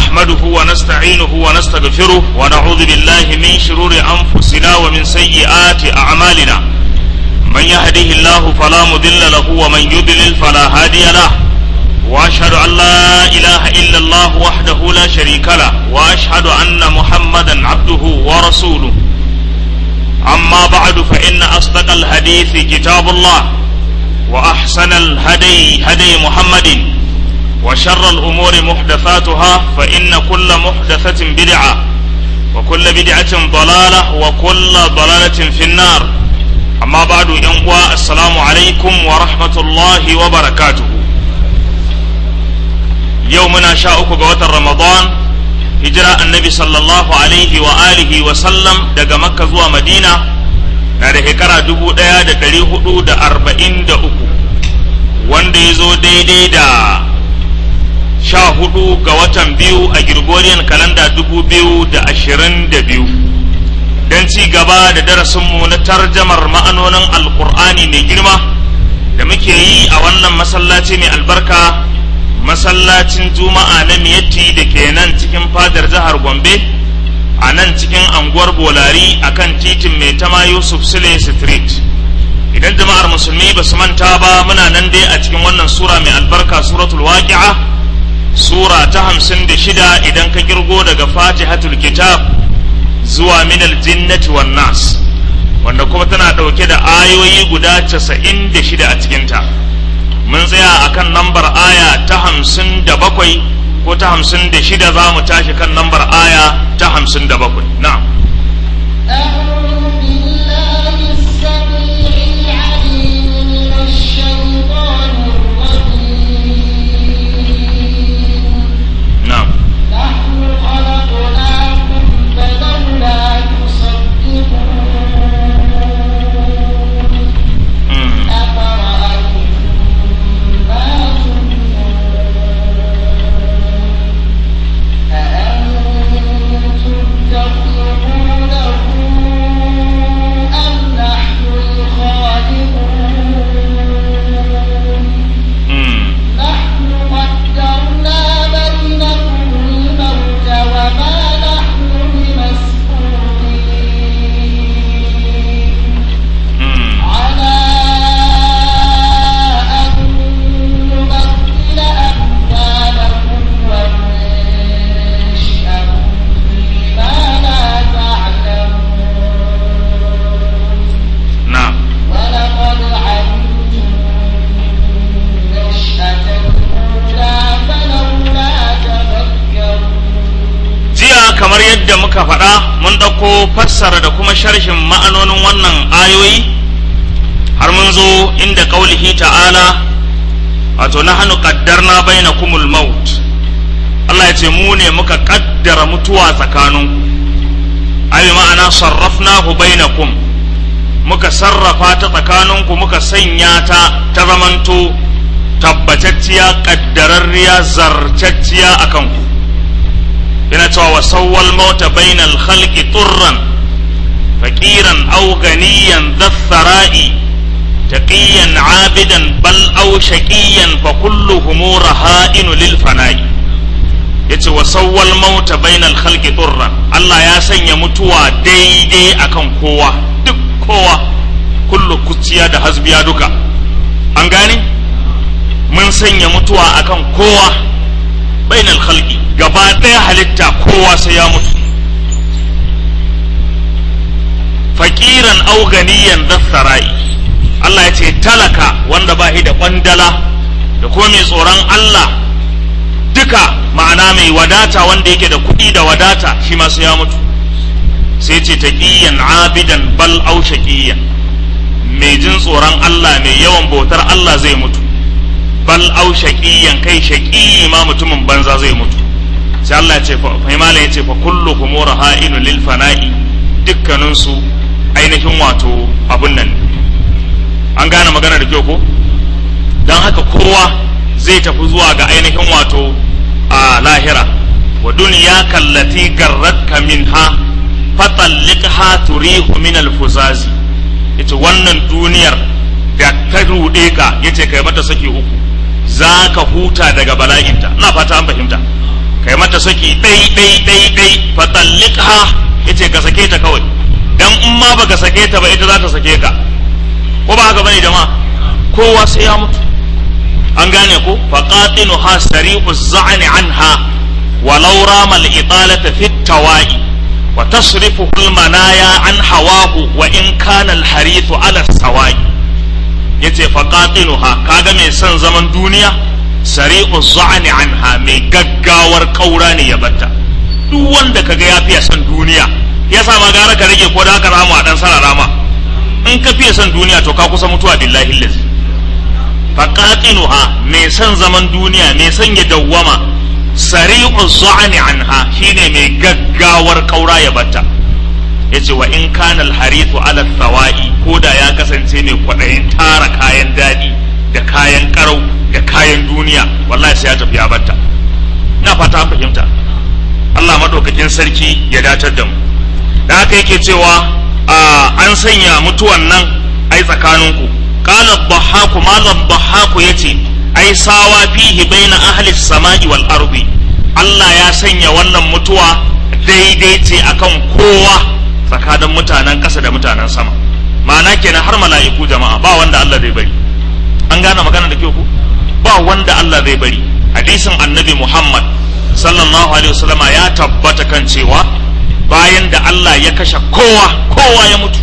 نحمده ونستعينه ونستغفره ونعوذ بالله من شرور أنفسنا ومن سيئات أعمالنا من يهده الله فلا مضل له ومن يضلل فلا هادي له وأشهد أن لا إله إلا الله وحده لا شريك له وأشهد أن محمدا عبده ورسوله أما بعد فإن أصدق الحديث كتاب الله وأحسن الهدي هدي محمد وشر الأمور محدثاتها فإن كل محدثة بدعة وكل بدعة ضلالة وكل ضلالة في النار أما بعد ينقوى السلام عليكم ورحمة الله وبركاته يومنا شاءك قوة رمضان هجرة النبي صلى الله عليه وآله وسلم دقى مكة زوى مدينة na da shekara dubu ɗaya da ɗari hudu da arba'in da uku wanda ya zo daidai da sha hudu ga watan biyu a Gregorian kalanda dubu biyu da ashirin da biyu don ci gaba da darasinmu na tarjamar ma'anonin alkur'ani mai girma da muke yi a wannan masallaci mai albarka masallacin juma'a na miyatti da ke nan cikin fadar jihar gombe a nan cikin anguwar bolari a kan titin mai tama yusuf sule street idan jama'ar musulmi ba su manta ba muna nan dai a cikin wannan sura mai albarka suratul waqi'a sura ta hamsin da shida idan ka kirgo daga fatihatul kitab zuwa minal jinnati wan nas wanda kuma tana ɗauke da ayoyi guda casa'in da shida a cikinta mun tsaya akan lambar aya ta hamsin da bakwai ko ta hamsin da shida za mu tashi kan lambar aya ta hamsin da bakwai na'am na'am mm. mm. نحن قدرنا بينكم الموت وما نحن بمسؤولين mm. على أن نبدل أمثالكم وننشئكم فيما لا تعلمون na'am ولقد علمتم النشأة الأولى فلولا تذكرون jiya kamar yadda muka faɗa mun ɗauko fassara da kuma sharhin ma'anonin wannan ayoyi har mun zo inda ƙaulihi ta'ala wato na hannu ƙaddarna baina kumul maut Allah ya ce mu ne muka ƙaddara mutuwa tsakaninku ayi ma'ana sarrafnahu bainakum muka sarrafa ta tsakaninku muka sanya ta ta zamanto tabbatacciya ƙaddararriya zartacciya a kanku yana cewa wa sawwal mauta bainal khalqi turran faqiran aw ganiyan dhathara'i taqiyan abidan bal aw shaqiyan fa kulluhum raha'inu lil fana'i yace wa sawwal mauta bainal khalqi turran Allah ya sanya mutuwa daidai akan kowa duk kowa kullu kuciya da hasbiya duka an gane mun sanya mutuwa akan kowa bainal khalqi gaba ɗaya halitta kowa sai ya mutu fakiran au ganiyan dasarai Allah ya ce talaka wanda ba shi da kwandala da kuma mai tsoron Allah duka ma'ana mai wadata wanda yake da kuɗi da wadata shi ma sai ya mutu sai ce taqiyan abidan bal au shaqiyan mai jin tsoron Allah mai yawan bautar Allah zai mutu bal au shaqiyan kai shaqi ma mutumin banza zai mutu sai Allah ya ce fa malam ya ce fa kulluhum raha'inu lil fana'i dukkanin su ainihin wato abun nan an gane magana da kyau ko dan haka kowa zai tafi zuwa ga ainihin wato a lahira wa dunya kallati garratka minha fatalliqha turihu min al-fuzazi yace wannan duniyar da ta rude ka yace kai mata saki uku za ka huta daga bala'inta ina fata an fahimta kai mata saki ɗai ɗai ɗai ɗai fa talliqha yace ka sake ta kawai dan in ma baka sake ta ba ita za ta sake ka ko ba haka bane jama'a kowa sai ya mutu an gane ko fa qatinuha sari'u za'ni anha walau rama al-italata fi tawai wa tasrifu al-manaya an hawahu wa in kana al-harithu ala sawai yace fa qatinuha kaga mai son zaman duniya sari'u za'ni anha mai gaggawar kaura ne ya batta duk wanda kaga ya fiye son duniya ya sa ma gara ka rage ko da haka ramu a dan sarara ma in ka fiye son duniya to ka kusa mutuwa billahi lazi faqatinuha mai son zaman duniya mai son ya dawwama sari'u za'ni anha shine mai gaggawar kaura ya batta yace wa in kana al-harithu ala thawa'i ko da ya kasance mai kwadayin tara kayan dadi da kayan karau da kayan duniya wallahi sai ya tafi ya batta ina fata an fahimta Allah madaukakin sarki ya datar da mu da haka yake cewa an sanya mutuwan nan ai tsakaninku qala dhahaku malam dhahaku yace ai sawa fihi baina ahli samai wal ardi Allah ya sanya wannan mutuwa daidai ce akan kowa tsakanin mutanen ƙasa da mutanen sama ma'ana kenan har mala'iku jama'a ba wanda Allah zai bari an gane magana da kyau ku ba wanda Allah zai bari hadisin annabi Muhammad sallallahu alaihi wasallama ya tabbata kan cewa bayan da Allah ya kashe kowa kowa ya mutu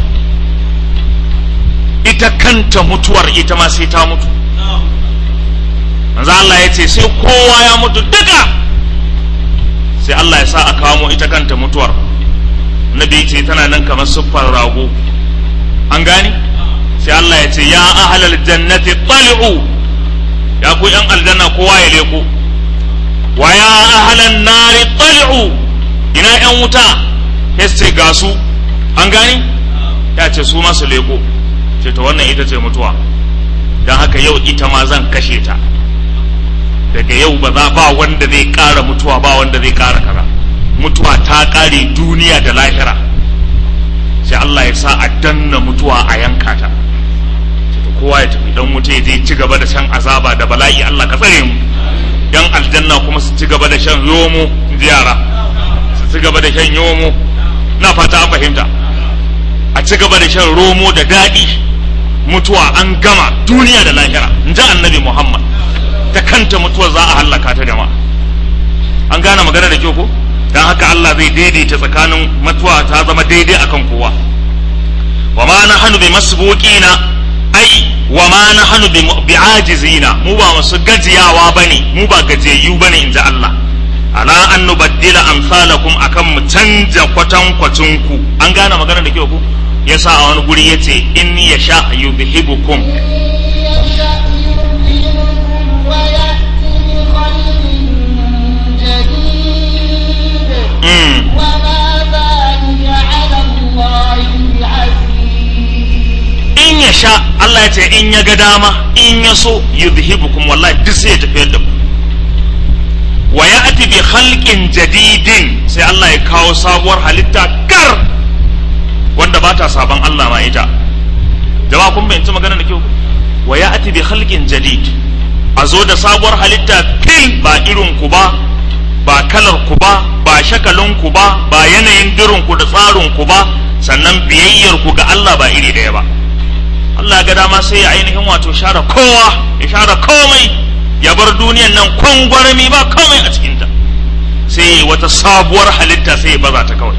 ita kanta mutuwar ita ma sai ta mutu manzo Allah ya ce sai kowa ya mutu duka sai Allah ya sa a kamo ita kanta mutuwar nabi ce tana nan kamar siffar rago an gani sai Allah ya ce ya ahlal jannati tali'u ya ku yan aljanna kowa ya leko wa ya ahlan nari tali'u ina yan wuta ya ce ga su an gani ya ce su masu leko ce ta wannan ita ce mutuwa don haka yau ita ma zan kashe ta daga yau ba za ba wanda zai ƙara mutuwa ba wanda zai ƙara kaza mutuwa ta ƙare duniya da lahira sai Allah ya sa a danna mutuwa a yanka ta kowa ya tafi dan wuta ya je ci gaba da shan azaba da bala'i Allah ka tsare mu yan aljanna kuma su ci gaba da shan yomo ji yara su ci gaba da shan yomo na fata an fahimta a ci gaba da shan romo da daɗi mutuwa an gama duniya da lahira in ji annabi muhammad ta kanta mutuwa za a hallaka ta jama'a an gane magana da kyau ko don haka allah zai daidaita tsakanin mutuwa ta zama daidai akan kowa wa ma na hannu bi masbuqina ai wa ma na hannu bi ajizina mu ba masu gajiyawa bane mu ba gajiyayyu bane in ji allah ala an nubaddila amsalakum akan mu canja kwatankwacin ku an gane magana da kyau ku yasa a wani guri yace in yasha yudhibukum in ya sha Allah ya ce in ya ga dama in ya so yudhibukum wallahi duk sai ya tafiyar da ku wa ya'ti bi khalqin jadidin sai Allah ya kawo sabuwar halitta kar wanda ba ta saban Allah ma ita jama'a kun bayyana magana da kyau wa ya'ti bi khalqin jadid a zo da sabuwar halitta fil ba irin ku ba ba kalar ku ba ba shakalin ku ba ba yanayin dirin ku da tsarin ku ba sannan biyayyar ku ga Allah ba iri daya ba Allah ga dama sai ya ainihin wato share kowa ya share komai ya bar duniyan nan kwangwarami ba komai a cikinta sai wata sabuwar halitta sai ya baza ta kawai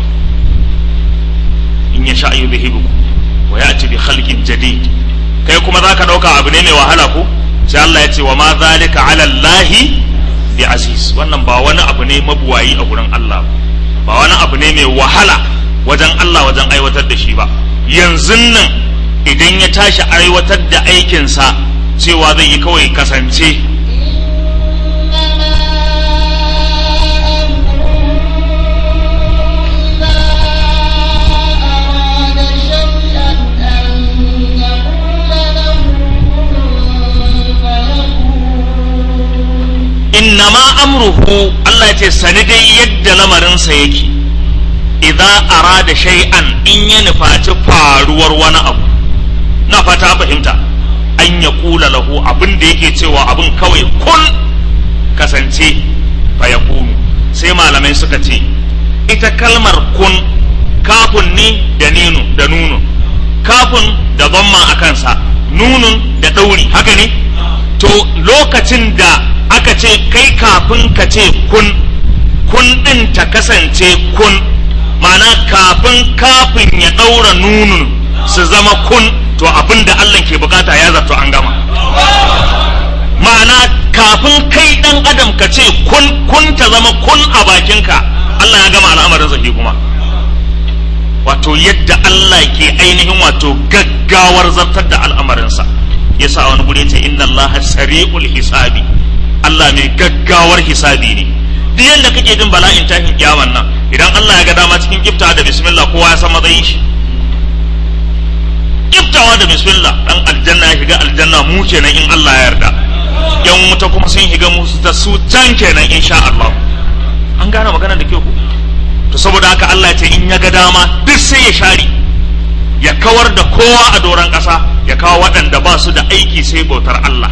in ya sha yudhibukum wa ya'ti bi khalqin jadid kai kuma zaka dauka abu ne mai wahala ko sai Allah ya ce wa ma zalika ala Allah bi aziz wannan ba wani abu ne mabuwayi a gurin Allah ba wani abu ne mai wahala wajen Allah wajen aiwatar da shi ba yanzu nan idan ya tashi aiwatar da aikinsa cewa zai yi kawai kasance innama amruhu Allah ce sani dai yadda lamarinsa yake idza arada shay'an in ya nufaci faruwar wani abu na fata fahimta an ya kula lahu abin da yake cewa abin kawai kun kasance fa ya kunu sai sai malamai suka ce ita kalmar kun kafun ne da ninu da nunu kafun da zamma a kansa nunun da ɗauri haka ne to lokacin da aka ce kai kafin ka ce kun kun ɗin ta kasance kun ma'ana kafin kafin ya ɗaura nunun su zama kun to abin da Allah ke bukata ya zato an gama ma'ana kafin kai ɗan adam ka ce kun kun ta zama kun a bakinka Allah ya gama al'amarin zafi kuma wato yadda Allah ke ainihin wato gaggawar zartar da al'amarinsa yasa wani guri ce inna Allah sari'ul hisabi Allah mai gaggawar hisabi ne duk yadda kake jin bala'in tashin kiyaman nan idan Allah ya ga dama cikin kiftawa da bismillah kowa ya san matsayin shi kiftawa da bismillah dan aljanna ya shiga aljanna mu kenan in Allah ya yarda yan wuta kuma sun shiga musu ta su can kenan insha Allah an gane magana da kyau to saboda haka Allah ya ce in ya ga dama duk sai ya share ya kawar da kowa a doron ƙasa ya kawo waɗanda ba su da aiki sai bautar Allah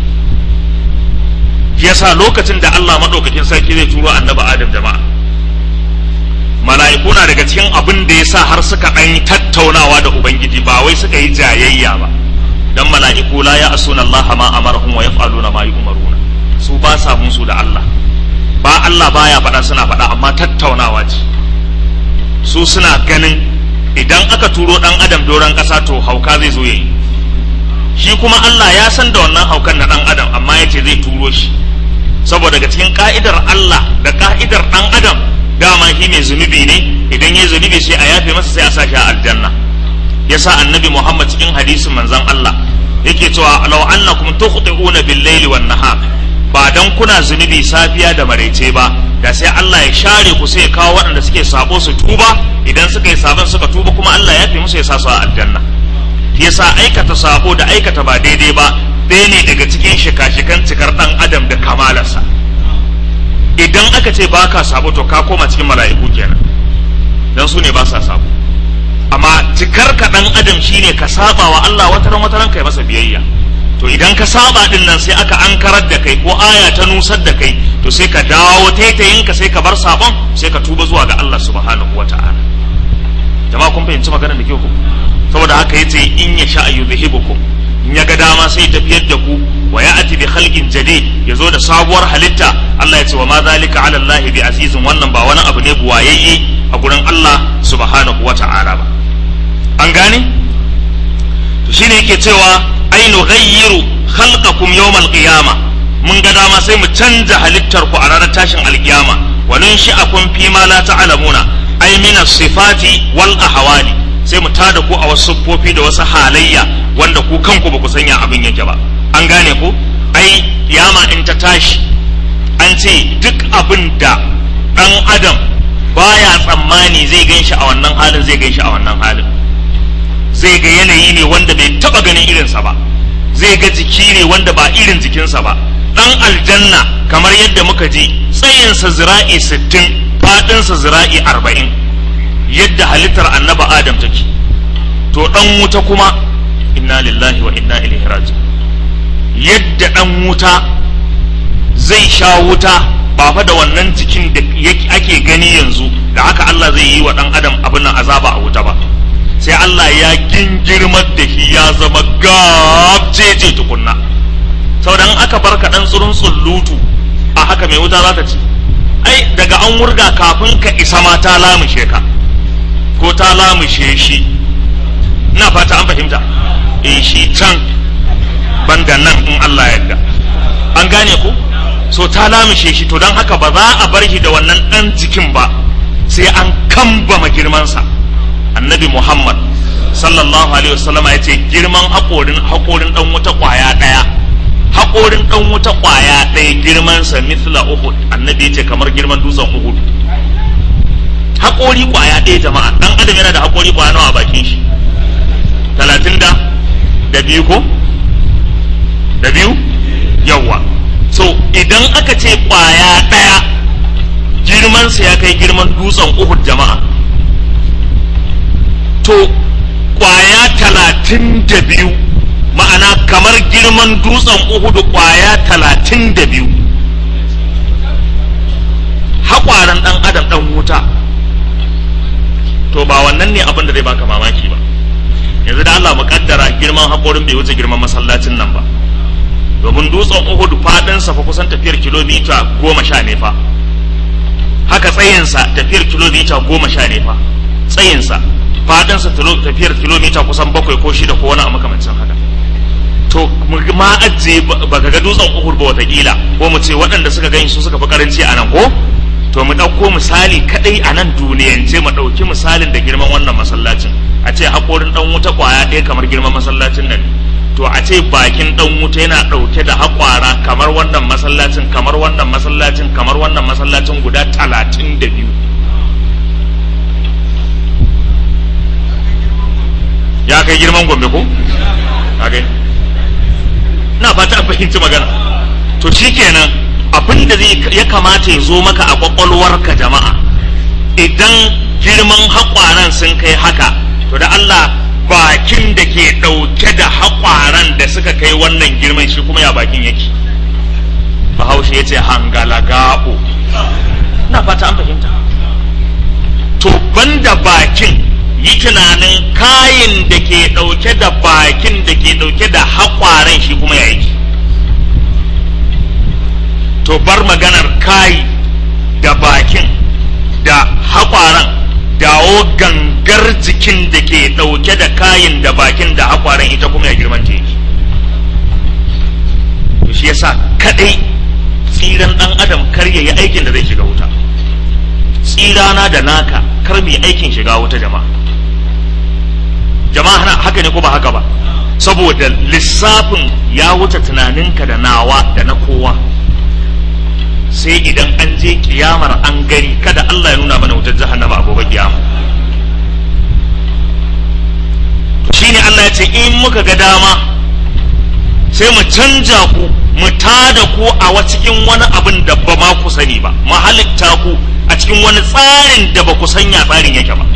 yasa lokacin da Allah maɗaukakin sarki zai turo annabi Adam jama'a mala'iku na daga cikin abin da yasa har suka ɗan tattaunawa da ubangiji ba wai suka yi jayayya ba dan mala'iku la ya asuna Allah ma amarhum wa yaf'aluna ma yu'maruna su ba sa musu da Allah ba Allah baya faɗa suna faɗa amma tattaunawa ce su suna ganin idan aka turo ɗan adam doron ƙasa to hauka zai zo yayi shi kuma Allah ya san da wannan haukan na ɗan adam amma ya ce zai turo shi saboda daga cikin ka'idar Allah da ka'idar ɗan adam dama shi mai zunubi ne idan ya zunubi sai a yafe masa sai a sa shi a aljanna yasa annabi Muhammad cikin hadisin manzon Allah yake cewa law annakum tukhti'una bil-laili wan-nahar ba dan kuna zunubi safiya da maraice ba da sai Allah ya share ku sai ya kawo waɗanda suke sabo su tuba idan suka yi sabon suka tuba kuma Allah ya fi musu ya sa su a aljanna yasa aikata sabo da aikata ba daidai ba ɗaya ne daga cikin shika-shikan cikar ɗan adam da kamalarsa idan aka ce ba ka sabo to ka koma cikin mala'iku kenan dan su ne ba sa sabo amma cikar ka ɗan adam shine ka saba wa Allah wataran wataran kai masa biyayya to idan ka saba din nan sai aka ankarar da kai ko aya ta nusar da kai to sai ka dawo taitayin ka sai ka bar sabon sai ka tuba zuwa ga Allah subhanahu wata'ala jama'a kun fahimci maganar da ke ku saboda haka yace in ya sha yuzhibukum in ya ga dama sai tafiyar da ku wa ya'ti bi khalqin jadid yazo da sabuwar halitta Allah ya ce wa ma zalika ala Allah bi azizun wannan ba wani abu ne buwayayye a gurin Allah subhanahu wata'ala ba an gane to shine yake cewa ai nughayyiru khalqakum yawmal qiyama mun ga dama sai mu canja halittar ku a ranar tashin alkiyama wa nunshi'akum fi ma la ta'lamuna ai min sifati wal ahwali sai mu tada ku a wasu siffofi da wasu halayya wanda ku kanku ba ku sanya abin yake ba an gane ku ai kiyama in ta tashi an ce duk abin da dan adam baya tsammani zai ganshi a wannan halin zai ganshi a wannan halin zai ga yanayi ne wanda bai taba ganin irinsa ba zai ga jiki ne wanda ba irin jikinsa ba dan aljanna kamar yadda muka ji tsayinsa zira'i sittin faɗinsa zira'i arba'in yadda halittar annaba adam take to dan wuta kuma inna lillahi wa inna ilaihi raji yadda dan wuta zai sha wuta ba fa da wannan jikin da ake gani yanzu da haka Allah zai yi wa dan adam abin nan azaba a wuta ba sai Allah ya gingirmar da shi ya zama gabjeje tukunna saboda in aka bar ka dan tsurun tsullutu a haka mai wuta za ta ci ai daga an wurga kafin ka isa ma ta lamushe ka ko ta lamushe shi ina fata an fahimta eh shi can banda nan in Allah ya yarda an gane ku so ta lamushe shi to don haka ba za a bar shi da wannan dan jikin ba sai an kambama girmansa annabi muhammad sallallahu alaihi wasallam ya ce girman haƙorin haƙorin ɗan wuta ƙwaya ɗaya haƙorin ɗan wuta ƙwaya ɗaya girmansa mithla uhud annabi ya ce kamar girman dutsen uhud haƙori ƙwaya ɗaya jama'a ɗan adam yana da haƙori ƙwaya nawa a bakin shi talatin da da biyu ko da biyu yawwa so idan aka ce ƙwaya ɗaya girmansa ya kai girman dutsen uhud jama'a to kwaya talatin da biyu ma'ana kamar girman dutsen uhudu kwaya talatin da biyu haƙwaran ɗan adam ɗan wuta to ba wannan ne abin da zai baka mamaki ba yanzu da Allah muƙaddara girman haƙorin bai wuce girman masallacin nan ba domin dutsen Uhud faɗinsa fa kusan tafiyar kilomita goma sha ne fa haka tsayinsa tafiyar kilomita goma sha ne fa tsayinsa faɗinsa tafiyar kilomita kusan bakwai ko shida ko wani a makamancin haka to ma ajiye ba ka ga dutsen uhud ba watakila ko mu ce waɗanda suka gani su suka fi karanci a nan ko to mu ɗauko misali kaɗai a nan duniyance mu ɗauki misalin da girman wannan masallacin a ce haƙorin ɗan wuta ƙwaya ɗaya kamar girman masallacin nan to a ce bakin ɗan wuta yana ɗauke da haƙwara kamar wannan masallacin kamar wannan masallacin kamar wannan masallacin guda talatin da biyu ya kai girman gombe ko? ka gani na fata an fahimci magana to shikenan abin da zai ya kamata ya zo maka a kwakwalwarka jama'a idan girman haƙwaran sun kai haka to da Allah bakin da ke ɗauke da haƙwaran da suka kai wannan girman shi kuma ya bakin yake bahaushe ya ce hangala gaɓo na fata an fahimta to banda bakin yi tunanin kayin da ke ɗauke da bakin da ke ɗauke da haƙwaren shi kuma ya yake to bar maganar kayi da bakin da haƙwaren dawo gangar jikin da ke ɗauke da kayin da bakin da haƙwaren ita kuma ya girman ta yake to shi yasa kaɗai tsiran ɗan adam kar ya yi aikin da zai shiga wuta tsirana da naka kar mu yi aikin shiga wuta jama'a jama'a hana haka ne ko ba haka ba saboda lissafin ya wuce tunaninka da nawa da na kowa sai idan an je kiyamar an gani kada Allah ya nuna mana wutar jahannama a gobe kiyama to shine Allah ya ce in muka ga dama sai mu canja ku mu tada ku a cikin wani abin da ba ma ku sani ba mu halitta ku a cikin wani tsarin da ba ku sanya tsarin yake ba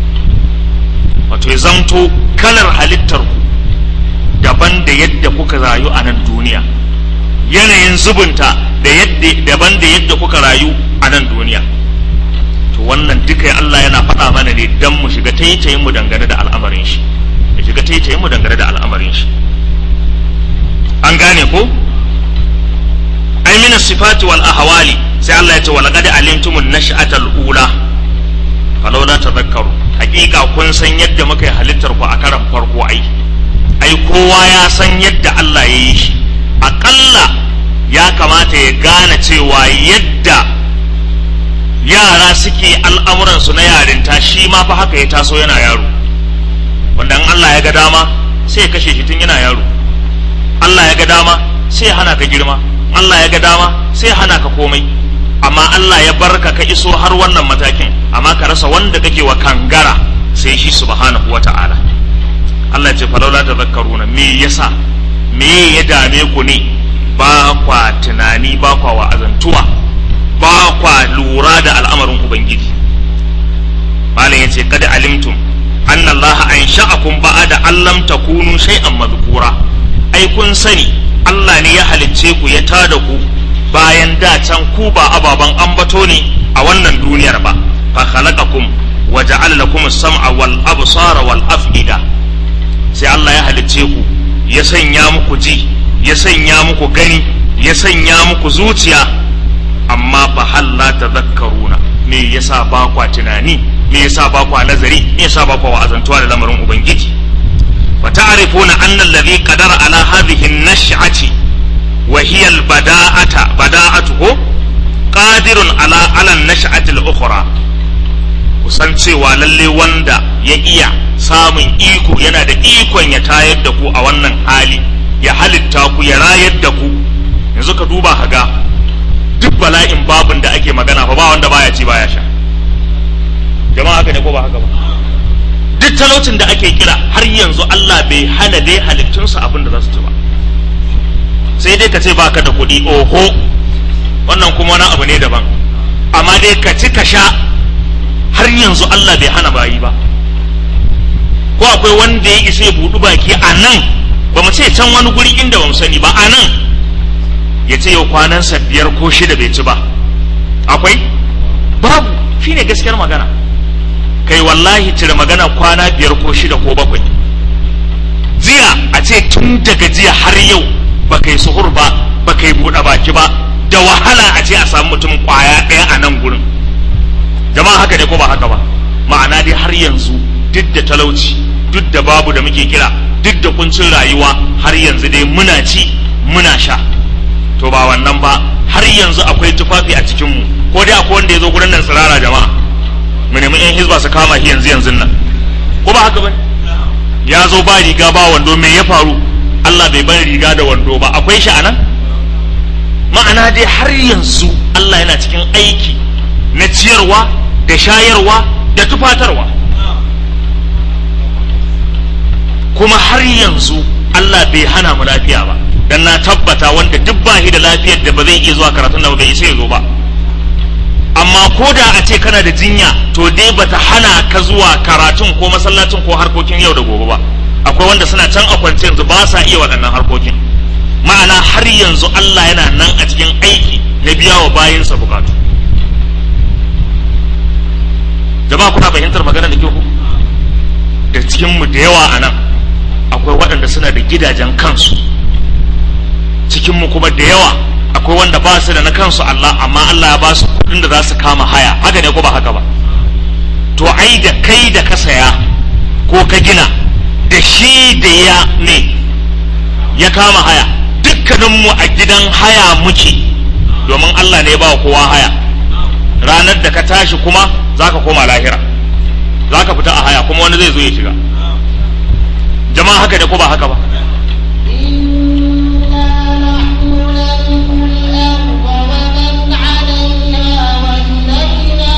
wato ya zamto kalar halittar ku daban da yadda kuka rayu a nan duniya yanayin zubunta da yadda daban da yadda kuka rayu a nan duniya to wannan duka Allah yana faɗa mana ne dan mu shiga taitayin mu dangane da al'amarin shi ya shiga taitayin mu dangane da al'amarin shi an gane ko ai min sifati wal ahwali sai Allah ya ce wal qad alimtumun nash'atal ula falawla tadhakkaru hakika kun san yadda muka yi halittar ku a karan farko ai ai kowa ya san yadda Allah ya yi shi aƙalla ya kamata ya gane cewa yadda yara suke al'amuransu na yarinta shi ma fa haka ya taso yana yaro wanda in Allah ya ga dama sai ya kashe shi tun yana yaro Allah ya ga dama sai ya hana ka girma Allah ya ga dama sai ya hana ka komai amma Allah ya barka ka iso har wannan matakin amma ka rasa wanda kake wa kangara sai shi subhanahu wa ta'ala Allah ya ce falaula tazakkaruna me yasa me ya dame ku ne ba kwa tunani ba kwa wa'azantuwa ba kwa lura da al'amarin ubangiji malam ya ce kada alimtum anna Allah an sha'akum ba'ada allam takunu shay'an madhkura ai kun sani Allah ne ya halicce ku ya tada ku bayan da can ku ba ababan ambato ne a wannan duniyar ba fa khalaqakum wa ja'ala lakum as-sam'a wal absara wal af'ida sai Allah ya halicce ku ya sanya muku ji ya sanya muku gani ya sanya muku zuciya amma fa halla tadhakkaruna me yasa ba kwa tunani me yasa ba kwa nazari me yasa ba kwa wa'azantuwa da lamarin ubangiji wa ta'rifuna anna alladhi qadara ala hadhihi an-nash'ati wa hiya al-bada'ata bada'atuhu qadirun ala ala an-nash'ati al-ukhra kusan cewa lalle wanda ya iya samun iko yana da ikon ya tayar da ku a wannan hali ya halitta ku ya rayar da ku yanzu ka duba ka ga duk bala'in babin da ake magana fa ba wanda baya ci baya sha jama'a haka ne ko ba haka ba duk talaucin da ake kira har yanzu Allah bai hana dai halittunsa abin da za su ci ba sai dai ka ce baka da kuɗi oho wannan kuma wani abu ne daban amma dai ka ci ka sha har yanzu Allah bai hana bayi ba ko akwai wanda ya isa ya buɗu baki a nan ba mu ce can wani guri inda ba mu sani ba a nan ya ce yau kwanansa biyar ko shida bai ci ba akwai shine gaskiyar magana kai wallahi cire magana kwana biyar ko shida ko bakwai jiya a ce tun daga jiya har yau ba kai suhur ba ba kai buɗe baki ba da wahala a ce a samu mutum kwaya ɗaya a nan gurin jama'a haka ne ko ba haka ba ma'ana dai har yanzu duk da talauci duk da babu da muke kira duk da kuncin rayuwa har yanzu dai muna ci muna sha to ba wannan ba har yanzu akwai tufafi a cikinmu ko dai akwai wanda ya zo gurin nan tsirara jama'a mu nemi yan hizba su kama shi yanzu yanzu nan ko ba haka ba ya zo ba riga ba wando me ya faru Allah bai bar riga da wando ba akwai shi anan ma'ana dai har yanzu Allah yana cikin aiki na ciyarwa da shayarwa da tufatarwa kuma har yanzu Allah bai hana mu lafiya ba dan na tabbata wanda duk ba shi da lafiyar da ba zai iya zuwa karatun da bai isa ya zo ba amma ko da a ce kana da jinya to dai bata hana ka zuwa karatun ko masallacin ko harkokin yau da gobe ba akwai wanda suna can a kwance yanzu ba sa iya waɗannan harkokin ma'ana har yanzu Allah yana nan a cikin aiki na biya wa bayinsa bukatu jama'a kuna fahimtar magana da kyau da cikin mu da yawa a nan akwai waɗanda suna da gidajen kansu cikin mu kuma da yawa akwai wanda ba su da na kansu Allah amma Allah ya ba su kuɗin da za su kama haya haka ne ko ba haka ba to ai da kai da ka saya ko ka gina da shi da ya ne ya kama haya dukkaninmu a gidan haya muke domin Allah ne ba kowa haya ranar da ka tashi kuma za ka koma lahira za ka fita a haya kuma wani zai zo ya shiga jama'a haka ne ko ba haka ba إنا نحن نرث الأرض ومن عليها وإلينا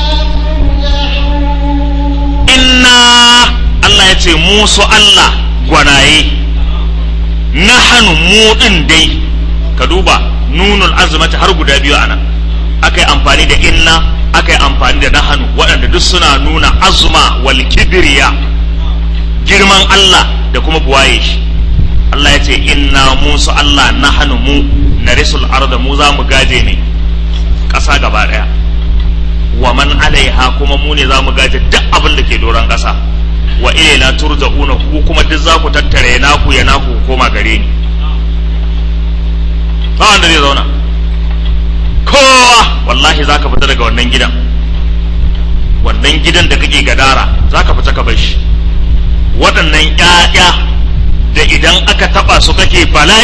ترجعون inna Allah ya ce musu Allah gwanaye nahanu mu din dai ka duba nunul azmata har guda biyu anan aka yi amfani da inna aka yi amfani da nahanu waɗanda duk suna nuna azuma wal kibriya girman Allah da kuma buwaye shi Allah ya ce inna musu Allah nahanu mu narisul arda mu za mu gaje ne ƙasa gaba ɗaya wa man alaiha kuma mu ne za mu gaje duk abin da ke doron ƙasa wa ilaina turja'una ku kuma duk za ku tattare naku ya naku ku koma gare ni ba wanda zai zauna kowa wallahi za ka fita daga wannan gidan wannan gidan da kake gadara za ka fita ka bar shi waɗannan ƴaƴa da idan aka taɓa su kake bala'i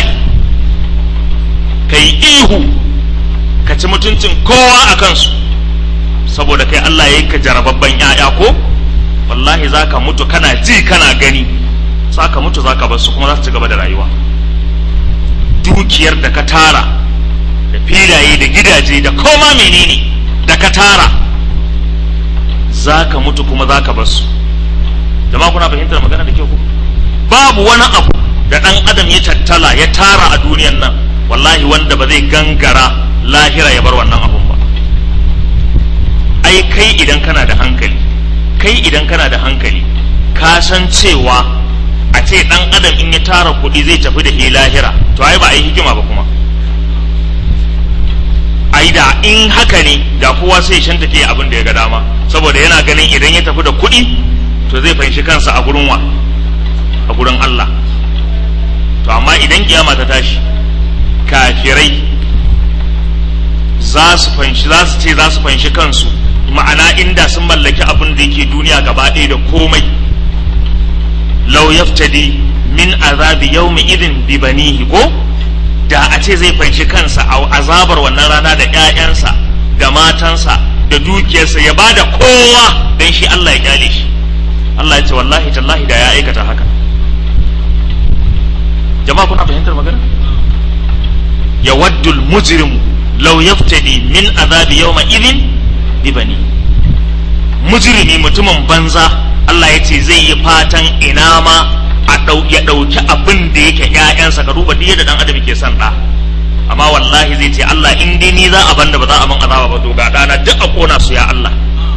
kai ihu ka ci mutuncin kowa a kansu saboda kai Allah ya yi ka jarababban ‘ya'ya ko wallahi za ka mutu kana ji kana gani za ka mutu za ka bar su kuma za su ci gaba da rayuwa dukiyar da ka tara da filaye da gidaje da koma menene da ka tara za ka mutu kuma za ka bar su jama'a kuna fahimtar magana da kyau ko babu wani abu da ɗan adam ya tattala ya tara a duniyan nan wallahi wanda ba zai gangara lahira ya bar wannan abun ba ai kai idan kana da hankali kai idan kana da hankali ka san cewa a ce dan adam in ya tara kuɗi zai tafi da shi lahira to ai ba a yi hikima ba kuma ai da in haka ne da kowa sai shan take abin da ya ga dama saboda yana ganin idan ya tafi da kuɗi to zai fahimci kansa a gurin wa a gurin Allah to amma idan kiyama ta tashi kafirai za su fanshi za su ce za su fanshi kansu ma'ana inda sun mallaki abin da yake duniya gaba ɗaya da komai law yaftadi min azabi yawmi idin bi banihi ko da a ce zai fanshi kansa a azabar wannan rana da ƴaƴansa da matansa da dukiyarsa ya bada kowa dan shi Allah ya kyale shi Allah ya ce wallahi tallahi da ya aikata haka jama'a kuna fahimtar magana yawaddul mujrimu law yaftadi min azabi yawma idin bibani mujrimi mutumin banza Allah ya ce zai yi fatan ina ma a ya ɗauki abin da yake ƴaƴansa ka duba duk da dan adam ke son ɗa amma wallahi zai ce Allah in dai ni za a banda ba za a ban azaba ba to ga ɗana duk a kona su ya Allah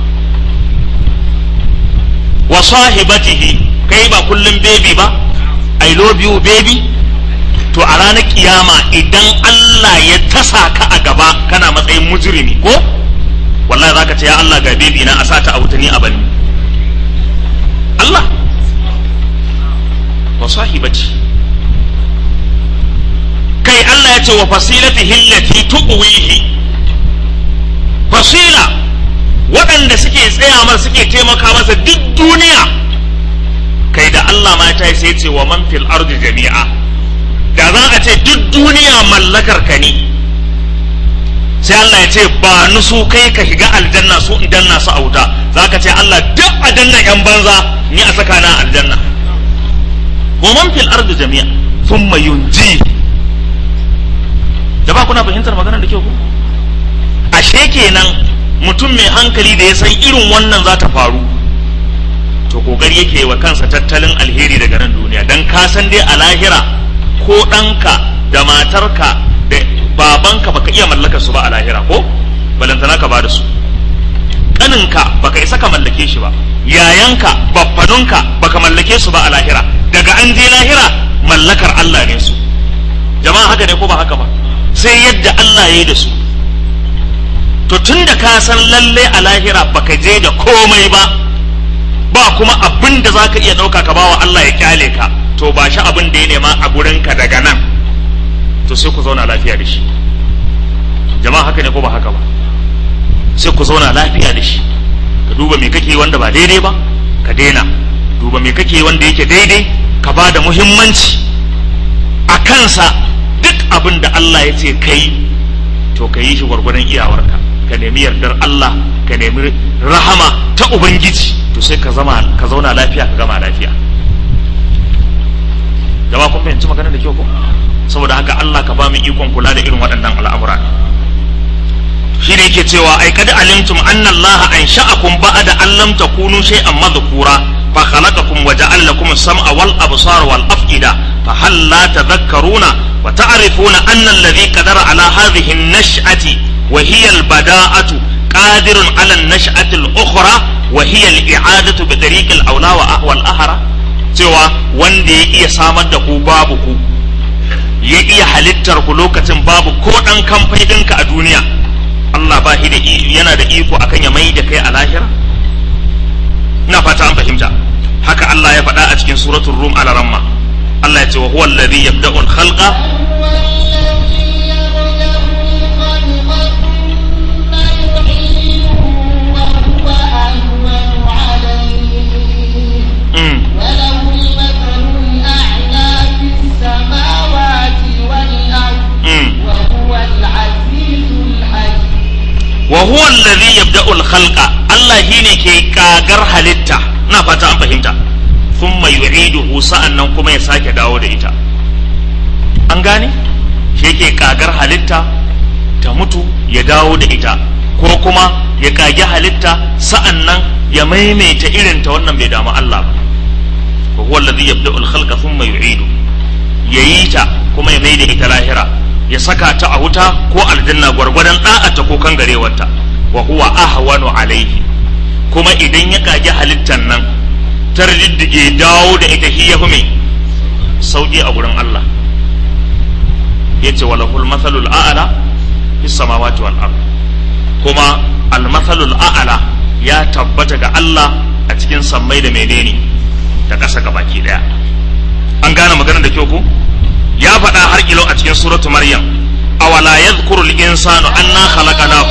wa sahibatihi kai ba kullum baby ba I love you baby to a ranar kiyama idan Allah ya tasa ka a gaba kana matsayin mujrimi ko wallahi zaka ce ya Allah ga bebi na a sa ta a wuta ni a bani Allah wa sahibati kai Allah ya ce wa fasilati hillati tuqwihi fasila waɗanda suke tsaya masa suke taimaka masa duk duniya kai da Allah ma ta sai ce wa man fil ardi jami'a da za a ce duk duniya mallakar ka ne sai Allah ya ce ba ni su kai ka shiga aljanna su in danna su a wuta za ka ce Allah duk a danna yan banza ni a saka na aljanna wa man fil ardi jami'a thumma yunji da ba kuna fahimtar maganar da kyau ko ashe kenan mutum mai hankali da ya san irin wannan za ta faru to kokari yake wa kansa tattalin alheri daga nan duniya dan ka san dai a lahira ko ɗanka da matarka da babanka baka iya mallakar su ba a lahira ko balantana ka ba da su ƙaninka baka isa ka mallake shi ba yayanka babbanunka baka mallake su ba a lahira daga an je lahira mallakar Allah ne su jama'a haka ne ko ba haka ba sai yadda Allah ya yi da su to tun da ka san lalle a lahira baka je da komai ba ba kuma abin da zaka iya ɗauka ka bawa Allah ya kyale ka to ba shi abin da ya nema a gurinka daga nan to sai ku zauna lafiya da shi jama'a haka ne ko ba haka ba sai ku zauna lafiya da shi ka duba me kake wanda ba daidai ba ka daina duba me kake wanda yake daidai ka ba da muhimmanci a kansa duk abin da Allah ya ce kai to ka yi shi gwargwadon iyawarka ka nemi yardar Allah ka nemi rahama ta ubangiji to sai ka zama ka zauna lafiya ka gama lafiya jama'a kun fahimci maganar da kyau ko saboda haka Allah ka ba mu ikon kula da irin waɗannan al'amura shi ne yake cewa ai kada alimtum anna Allah ansha'akum ba'da an lam takunu shay'an madhkura fa khalaqakum wa ja'ala lakum as-sam'a wal absara wal af'ida fa hal la tadhakkaruna wa ta'rifuna anna alladhi qadara ala hadhihi an-nash'ati wa hiya al-bada'atu qadirun ala an-nash'ati al-ukhra wa hiya al-i'adatu bi tariq al-awla wa ahwa al-ahra cewa wanda ya iya samar da ku babu ku ya iya halittar ku lokacin babu ko dan kamfai ɗinka a duniya Allah ba shi da yana da iko akan ya mai da kai a lahira ina fata an fahimta haka Allah ya faɗa a cikin suratul rum ala ramma Allah ya ce wa huwa alladhi yabda'u al-khalqa wa huwa alladhi yabda'u al-khalqa Allah shine ke kagar halitta ina fata an fahimta thumma yu'iduhu sa'annan kuma ya sake dawo da ita an gane shi yake kagar halitta ta mutu ya dawo da ita ko kuma ya kage halitta sa'annan ya maimaita irin ta wannan bai damu Allah ba wa huwa alladhi yabda'u al-khalqa thumma yu'idu yayi ta kuma ya maida ita lahira ya saka ta a wuta ko aljanna gwargwadon da'ata ko kangarewarta wa huwa ahwanu alaihi kuma idan ya kage halittan nan ta riddige dawo da ita hi ya mai sauki a gurin Allah yace walahul mathalul a'la fis samawati wal ard kuma al mathalul a'la ya tabbata ga Allah a cikin sammai da menene da ƙasa gabaki daya an gane maganar da kyau ko ya faɗa har ilo a cikin suratu maryam awala yadhkuru al-insanu anna khalaqnahu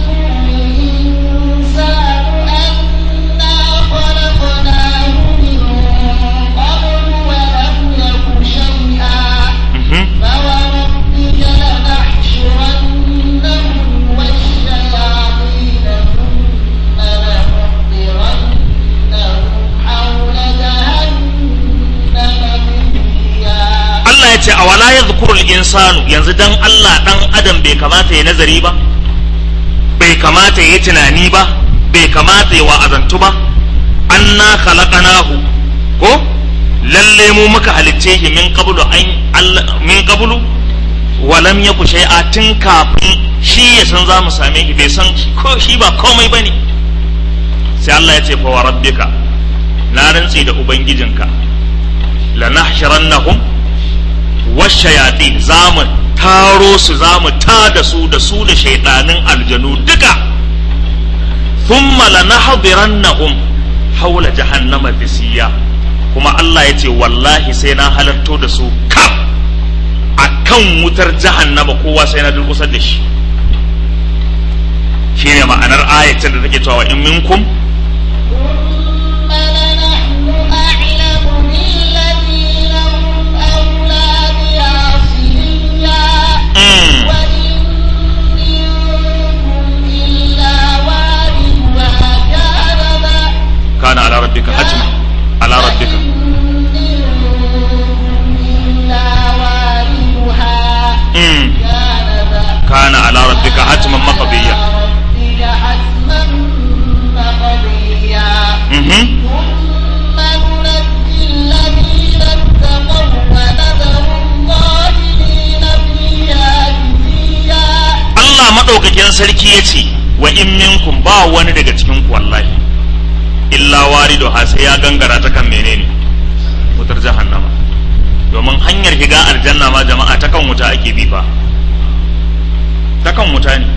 ce a wala ya zukurul insanu yanzu dan Allah dan adam bai kamata ya nazari ba bai kamata ya tunani ba bai kamata ya wa'azantu ba anna khalaqnahu ko lalle mu muka halicce shi min qablu an min qablu wa lam yaku shay'a tun kafin shi ya san za mu same shi bai san ko shi ba komai bane sai Allah ya ce fa wa rabbika na rantsi da ubangijinka lanahshirannahum washayatin za mu taro su za mu ta da su da su da shaidanin aljanu duka thumma lanahdhirannahum hawla jahannama bisiya kuma Allah ya ce wallahi sai na halarto da su kaf akan wutar jahannama kowa sai na durkusar da shi shine ma'anar ayatin da take cewa in minkum ثم لنحن أعلم بالذين هم أولى بعصيها mm, وإن منكم إلا واردها كان ذا- kana ala rabbika hatma ala rabbika وإن منكم إلا واردها mm, كان ذا- kana ala rabbika hatman maqdiya على ربك حتما مقضيا mhm ثم ننجي الذين اتقوا ونذر الظالمين فيها جثيا Allah maɗaukakin sarki ya ce wa in minkum ba wani daga cikin ku wallahi illa waridu ha sai ya gangara ta kan menene wutar jahannama domin hanyar shiga aljanna ma jama'a ta kan wuta ake bi fa ta kan wuta ne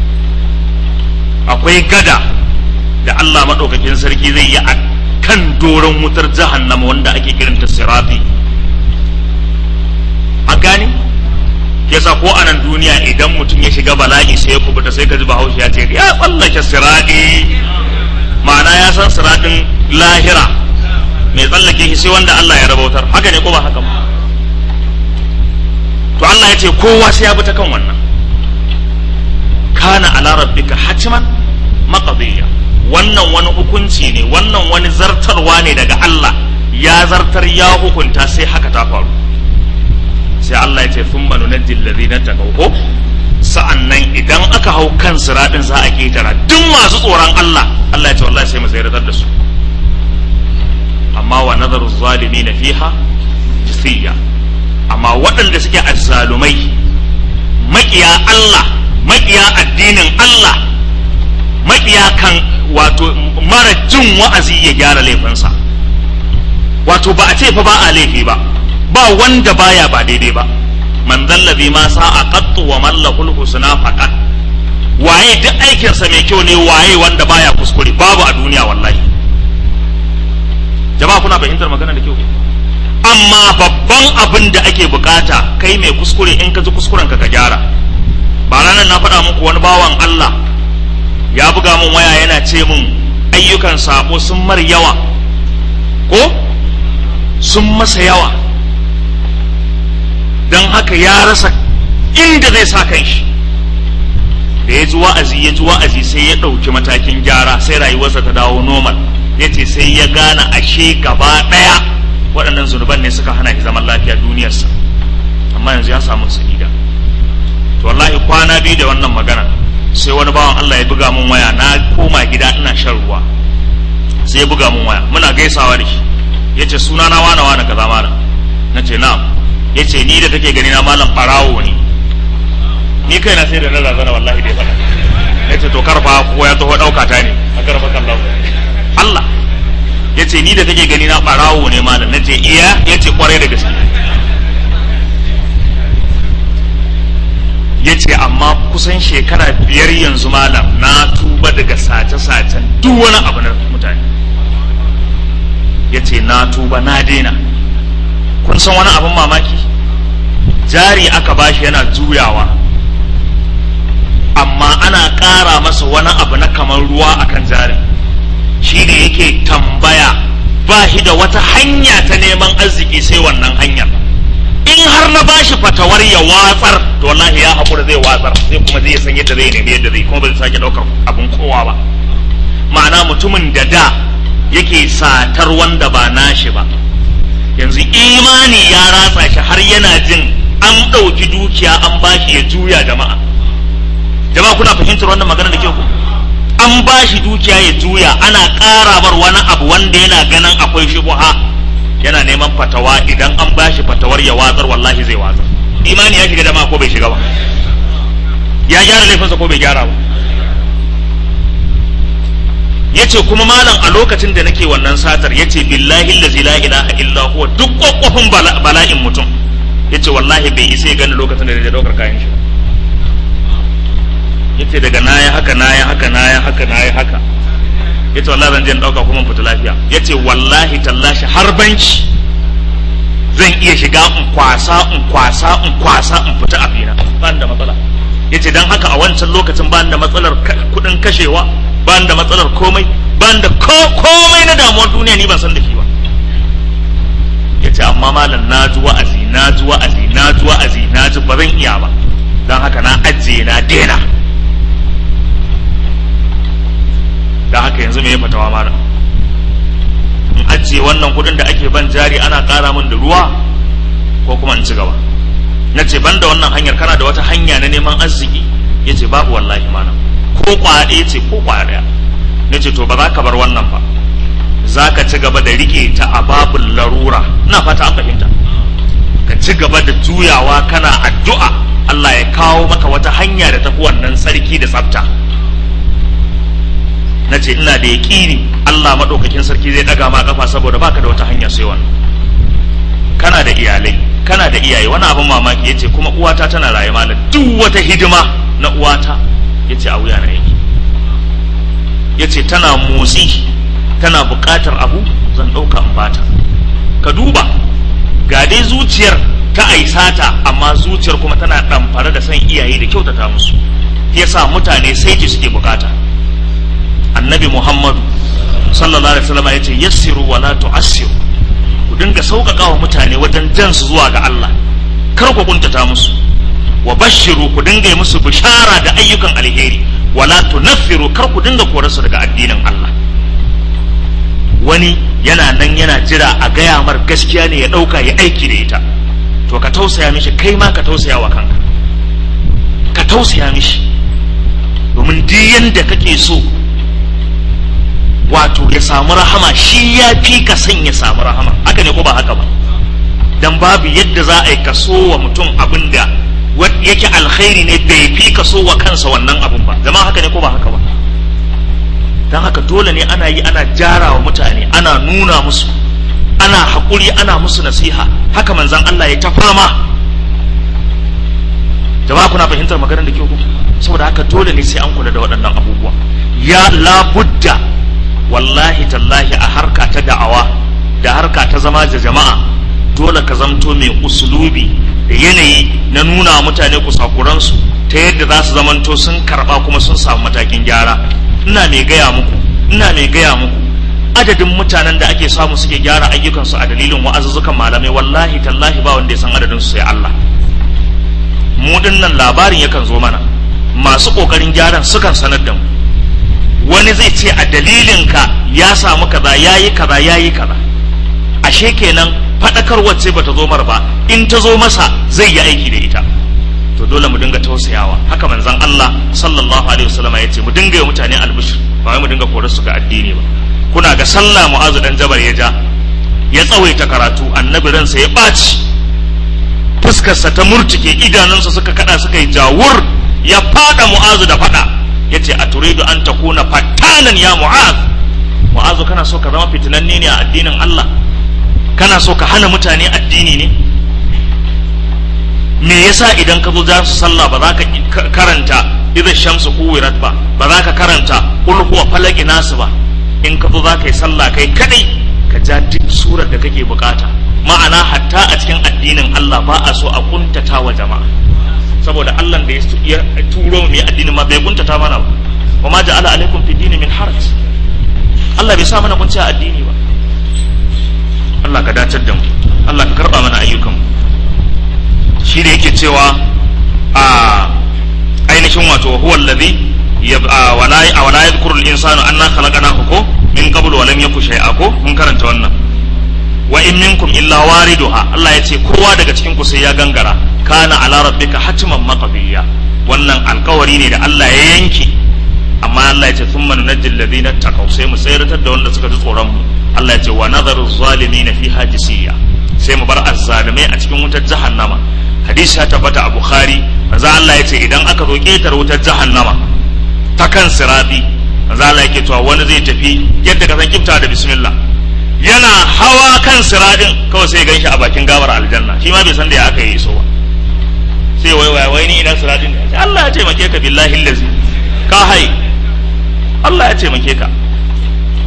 akwai gada da Allah maɗaukakin sarki zai yi a kan doron wutar jahannama wanda ake kiranta sirafi a gane yasa ko a nan duniya idan mutum ya shiga bala'i sai ya kubuta sai ka ji bahaushe ya ce ya tsallake siradi ma'ana ya san siradin lahira mai tsallake shi sai wanda Allah ya rabautar haka ne ko ba haka ba to Allah ya ce kowa sai ya bi ta kan wannan kana ala rabbika hatman maqdiya wannan wani hukunci ne wannan wani zartarwa ne daga Allah ya zartar ya hukunta sai haka ta faru sai Allah ya ce sun manu na dillazi na ko sa'an nan idan aka hau kan siraɗin za a ketara duk masu tsoron Allah Allah ya ce wallahi sai mu tsayar da su amma wa nazaru zalimi na fiha jisiya amma waɗanda suke azzalumai maƙiya Allah maƙiya addinin Allah maƙiya kan wato mara jin wa'azi ya gyara laifinsa wato ba a ce fa ba a laifi ba ba wanda baya ba daidai ba man zallabi ma sa'a qattu wa man lahul husna faqat waye duk aikinsa mai kyau ne waye wanda baya kuskure babu a duniya wallahi jama'a kuna fahimtar magana da kyau amma babban abin da ake bukata kai mai kuskure in ka ji kuskuren ka ka gyara ba ranar na faɗa muku wani bawan Allah ya buga min waya yana ce min ayyukan sabo sun mar yawa ko sun masa yawa don haka ya rasa inda zai sa kan shi da ya ji wa'azi ya ji wa'azi sai ya ɗauki matakin gyara sai rayuwarsa ta dawo normal ya ce sai ya gane ashe gaba ɗaya waɗannan zunuban ne suka hana shi zaman lafiya duniyarsa amma yanzu ya samu sa'ida to wallahi kwana biyu da wannan magana sai wani bawan Allah ya buga mun waya na koma gida ina shan ruwa sai ya buga mun waya muna gaisawa da shi ya ce suna na wane wane kaza mana na ce na'am ya ce ni da kake gani na malam ɓarawo ne ni kai na sai da na razana wallahi da ya faɗa ya ce to karfa ko ya taho ɗauka ta ne a karfa kan Allah ya ce ni da kake gani na ɓarawo ne malam na ce iya ya ce kwarai da gaske ya ce amma kusan shekara biyar yanzu malam na tuba daga sace-sacen duk wani abu na mutane ya ce na tuba na daina kun san wani abin mamaki jari aka bashi yana juyawa amma ana ƙara masa wani abu na kamar ruwa akan jarin shi ne yake tambaya ba shi da wata hanya ta neman arziki sai wannan hanyar in har na bashi fatawar ya watsar to wallahi ya haƙura zai watsar sai kuma zai san yadda zai nemi yadda zai kuma ba zai sake ɗaukar abin kowa ba ma'ana mutumin da da yake satar wanda ba nashi ba yanzu imani ya ratsa shi har yana jin an ɗauki dukiya an bashi ya juya jama'a jama'a kuna fahimtar wannan magana da ke ku an bashi dukiya ya juya ana ƙara bar wani abu wanda yana ganin akwai shubuha yana neman fatawa idan an bashi fatawar ya watsar wallahi zai watsar imani ya shiga jama'a ko bai shiga ba ya gyara laifinsa ko bai gyara ba yace kuma malam a lokacin da nake wannan satar yace billahi allazi la ilaha illa huwa duk kwakwafin bala'in mutum yace wallahi bai isa ya gani lokacin da ya daukar kayan shi yace daga naya haka naya haka naya haka naya haka ya ce wallahi zan je in ɗauka kuma in fita lafiya ya ce wallahi tallashi har banki zan iya shiga in kwasa in kwasa in kwasa in fita abina ba da matsala ya ce don haka a wancan lokacin ba da matsalar kuɗin kashewa ba da matsalar komai ba da komai na damuwar duniya ni ban san da shi ba ya ce amma malam na ji wa'azi na ji wa'azi na ji wa'azi na ji ba zan iya ba don haka na ajiye na dena don haka yanzu me ya fatawa malam in ajiye wannan kudin da ake ban jari ana kara min da ruwa ko kuma in ci gaba na ce ban da wannan hanyar kana da wata hanya na neman arziki ya ce babu wallahi malam ko kwaɗe ce ko kwaɗaya na ce to ba za ka bar wannan ba za ka ci gaba da rike ta a babul larura ina fata an fahimta ka ci gaba da juyawa kana addu'a Allah ya kawo maka wata hanya da tafi wannan sarki da tsafta na ce ina da yaƙini Allah maɗaukakin sarki zai ɗaga ma kafa saboda baka da wata hanya sai wannan kana da iyalai kana da iyaye wani abin mamaki ya ce kuma uwata tana raye malam duk wata hidima na uwata ya ce a wuya na yake ya ce tana motsi tana buƙatar abu zan ɗauka in bata ka duba ga dai zuciyar ta aisata amma zuciyar kuma tana ɗamfare da san iyaye da kyautata musu yasa mutane sai ji suke bukata annabi muhammadu sallallahu alaihi wasallam ya ce yassiru wa la tu'assiru ku dinga sauƙaƙa wa mutane wajen jan su zuwa ga Allah kar ku kuntata musu wa bashiru ku dinga yi musu bishara da ayyukan alheri wala tunaffiru kar ku dinga korarsu daga addinin Allah wani yana nan yana jira a gaya mar gaskiya ne ya ɗauka ya aiki da ita to ka tausaya mishi kai ma ka tausaya wa kanka ka tausaya mishi domin duk yanda kake so wato ya samu rahama shi ya fi ka son ya samu rahama haka ne ko ba haka ba dan babu yadda za a yi kaso wa mutum abin da yake alkhairi ne bai fi kaso wa kansa wannan abin ba zama haka ne ko ba haka ba don haka dole ne ana yi ana jara wa mutane ana nuna musu ana haƙuri ana musu nasiha haka manzan Allah ya ta fama jama'a kuna fahimtar maganar da ke ku saboda haka dole ne sai an kula da waɗannan abubuwa ya labudda wallahi tallahi a harka ta da'awa da harka ta zama da jama'a dole ka zamto mai usulubi da yanayi na nuna mutane kusakuransu ta yadda za su zamanto sun karɓa kuma sun samu matakin gyara ina mai gaya muku ina mai gaya muku adadin mutanen da ake samu suke gyara ayyukansu a dalilin wa'azuzzukan malamai wallahi tallahi ba wanda ya san adadin su sai Allah mu dinnan labarin yakan zo mana masu kokarin gyaran sukan sanar da mu wani zai ce a dalilin ka ya samu kaza yayi kaza yayi kaza ashe kenan fadakar wacce bata zo mar ba in ta zo masa zai yi aiki da ita to dole mu dinga tausayawa haka manzon Allah sallallahu alaihi wasallam ya ce mu dinga yi mutane albishir ba wai mu dinga korar su ga addini ba kuna ga sallah mu'azu dan jabar ya ja ya tsawaita karatu annabi ransa ya ɓaci fuskarsa ta murtuke idanunsa suka kada suka yi jawur ya fada mu'azu da fada ya ce a turidu an ta kuna fattanan ya mu'az mu'azu kana so ka zama fitinanne ne a addinin Allah kana so ka hana mutane addini ne me yasa idan ka zo za su sallah ba za ka karanta idan shamsu kuwirat ba ba za ka karanta kul huwa falaki nasu ba in ka zo za ka yi sallah kai kadai ka ja duk surar da kake bukata ma'ana hatta a cikin addinin Allah ba a so a kuntata wa jama'a saboda Allah da ya turo mu addinin ma bai kuntata mana ba wa ma ja'ala alaikum fi dini min haraj Allah bai sa mana kunci a addini ba Allah ka dacar da mu Allah ka karba mana ayyukan mu shi da yake cewa a ainihin wato huwa allazi wala wala yadhkuru al-insanu anna khalaqnahu ko min qablu wa lam yaku shay'a ko mun karanta wannan wa in minkum illa wariduha Allah ya ce kowa daga cikin ku sai ya gangara kana ala rabbika hatman maqdiya wannan alkawari ne da Allah ya yanke amma Allah ya ce thumma nunajjil ladina taqaw sai mu tsayratar da wanda suka ji tsoron mu Allah ya ce wa nadharu zalimin fiha jisiya sai mu bar azzalimai a cikin wutar jahannama hadisi ya tabbata a bukhari manzo Allah ya ce idan aka zo ketar wutar jahannama ta kan sirati manzo Allah yake cewa wani zai tafi yadda ka san kifta da bismillah yana hawa kan siradin kawai sai ganshi a bakin gabar aljanna shi ma bai san da ya aka yi so ba sai wai wai wai ni ina siradin ne Allah ya taimake ka billahi allazi ka hai Allah ya taimake ka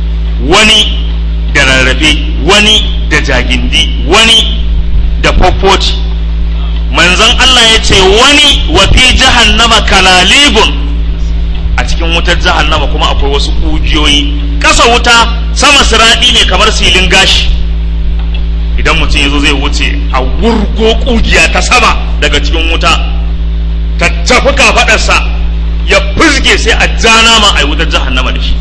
wani da rarrafe wani da jagindi wani da fofoti manzon Allah ya ce wani wa fi jahannama kalalibun a cikin wutar jahannama kuma akwai wasu ƙugiyoyi ƙasa wuta sama siraɗi ne kamar silin gashi idan mutum ya zo zai wuce a wurgo ƙugiya ta sama daga cikin wuta ta tafi kafaɗarsa ya fizge sai a ja nama a wutar jahannama da shi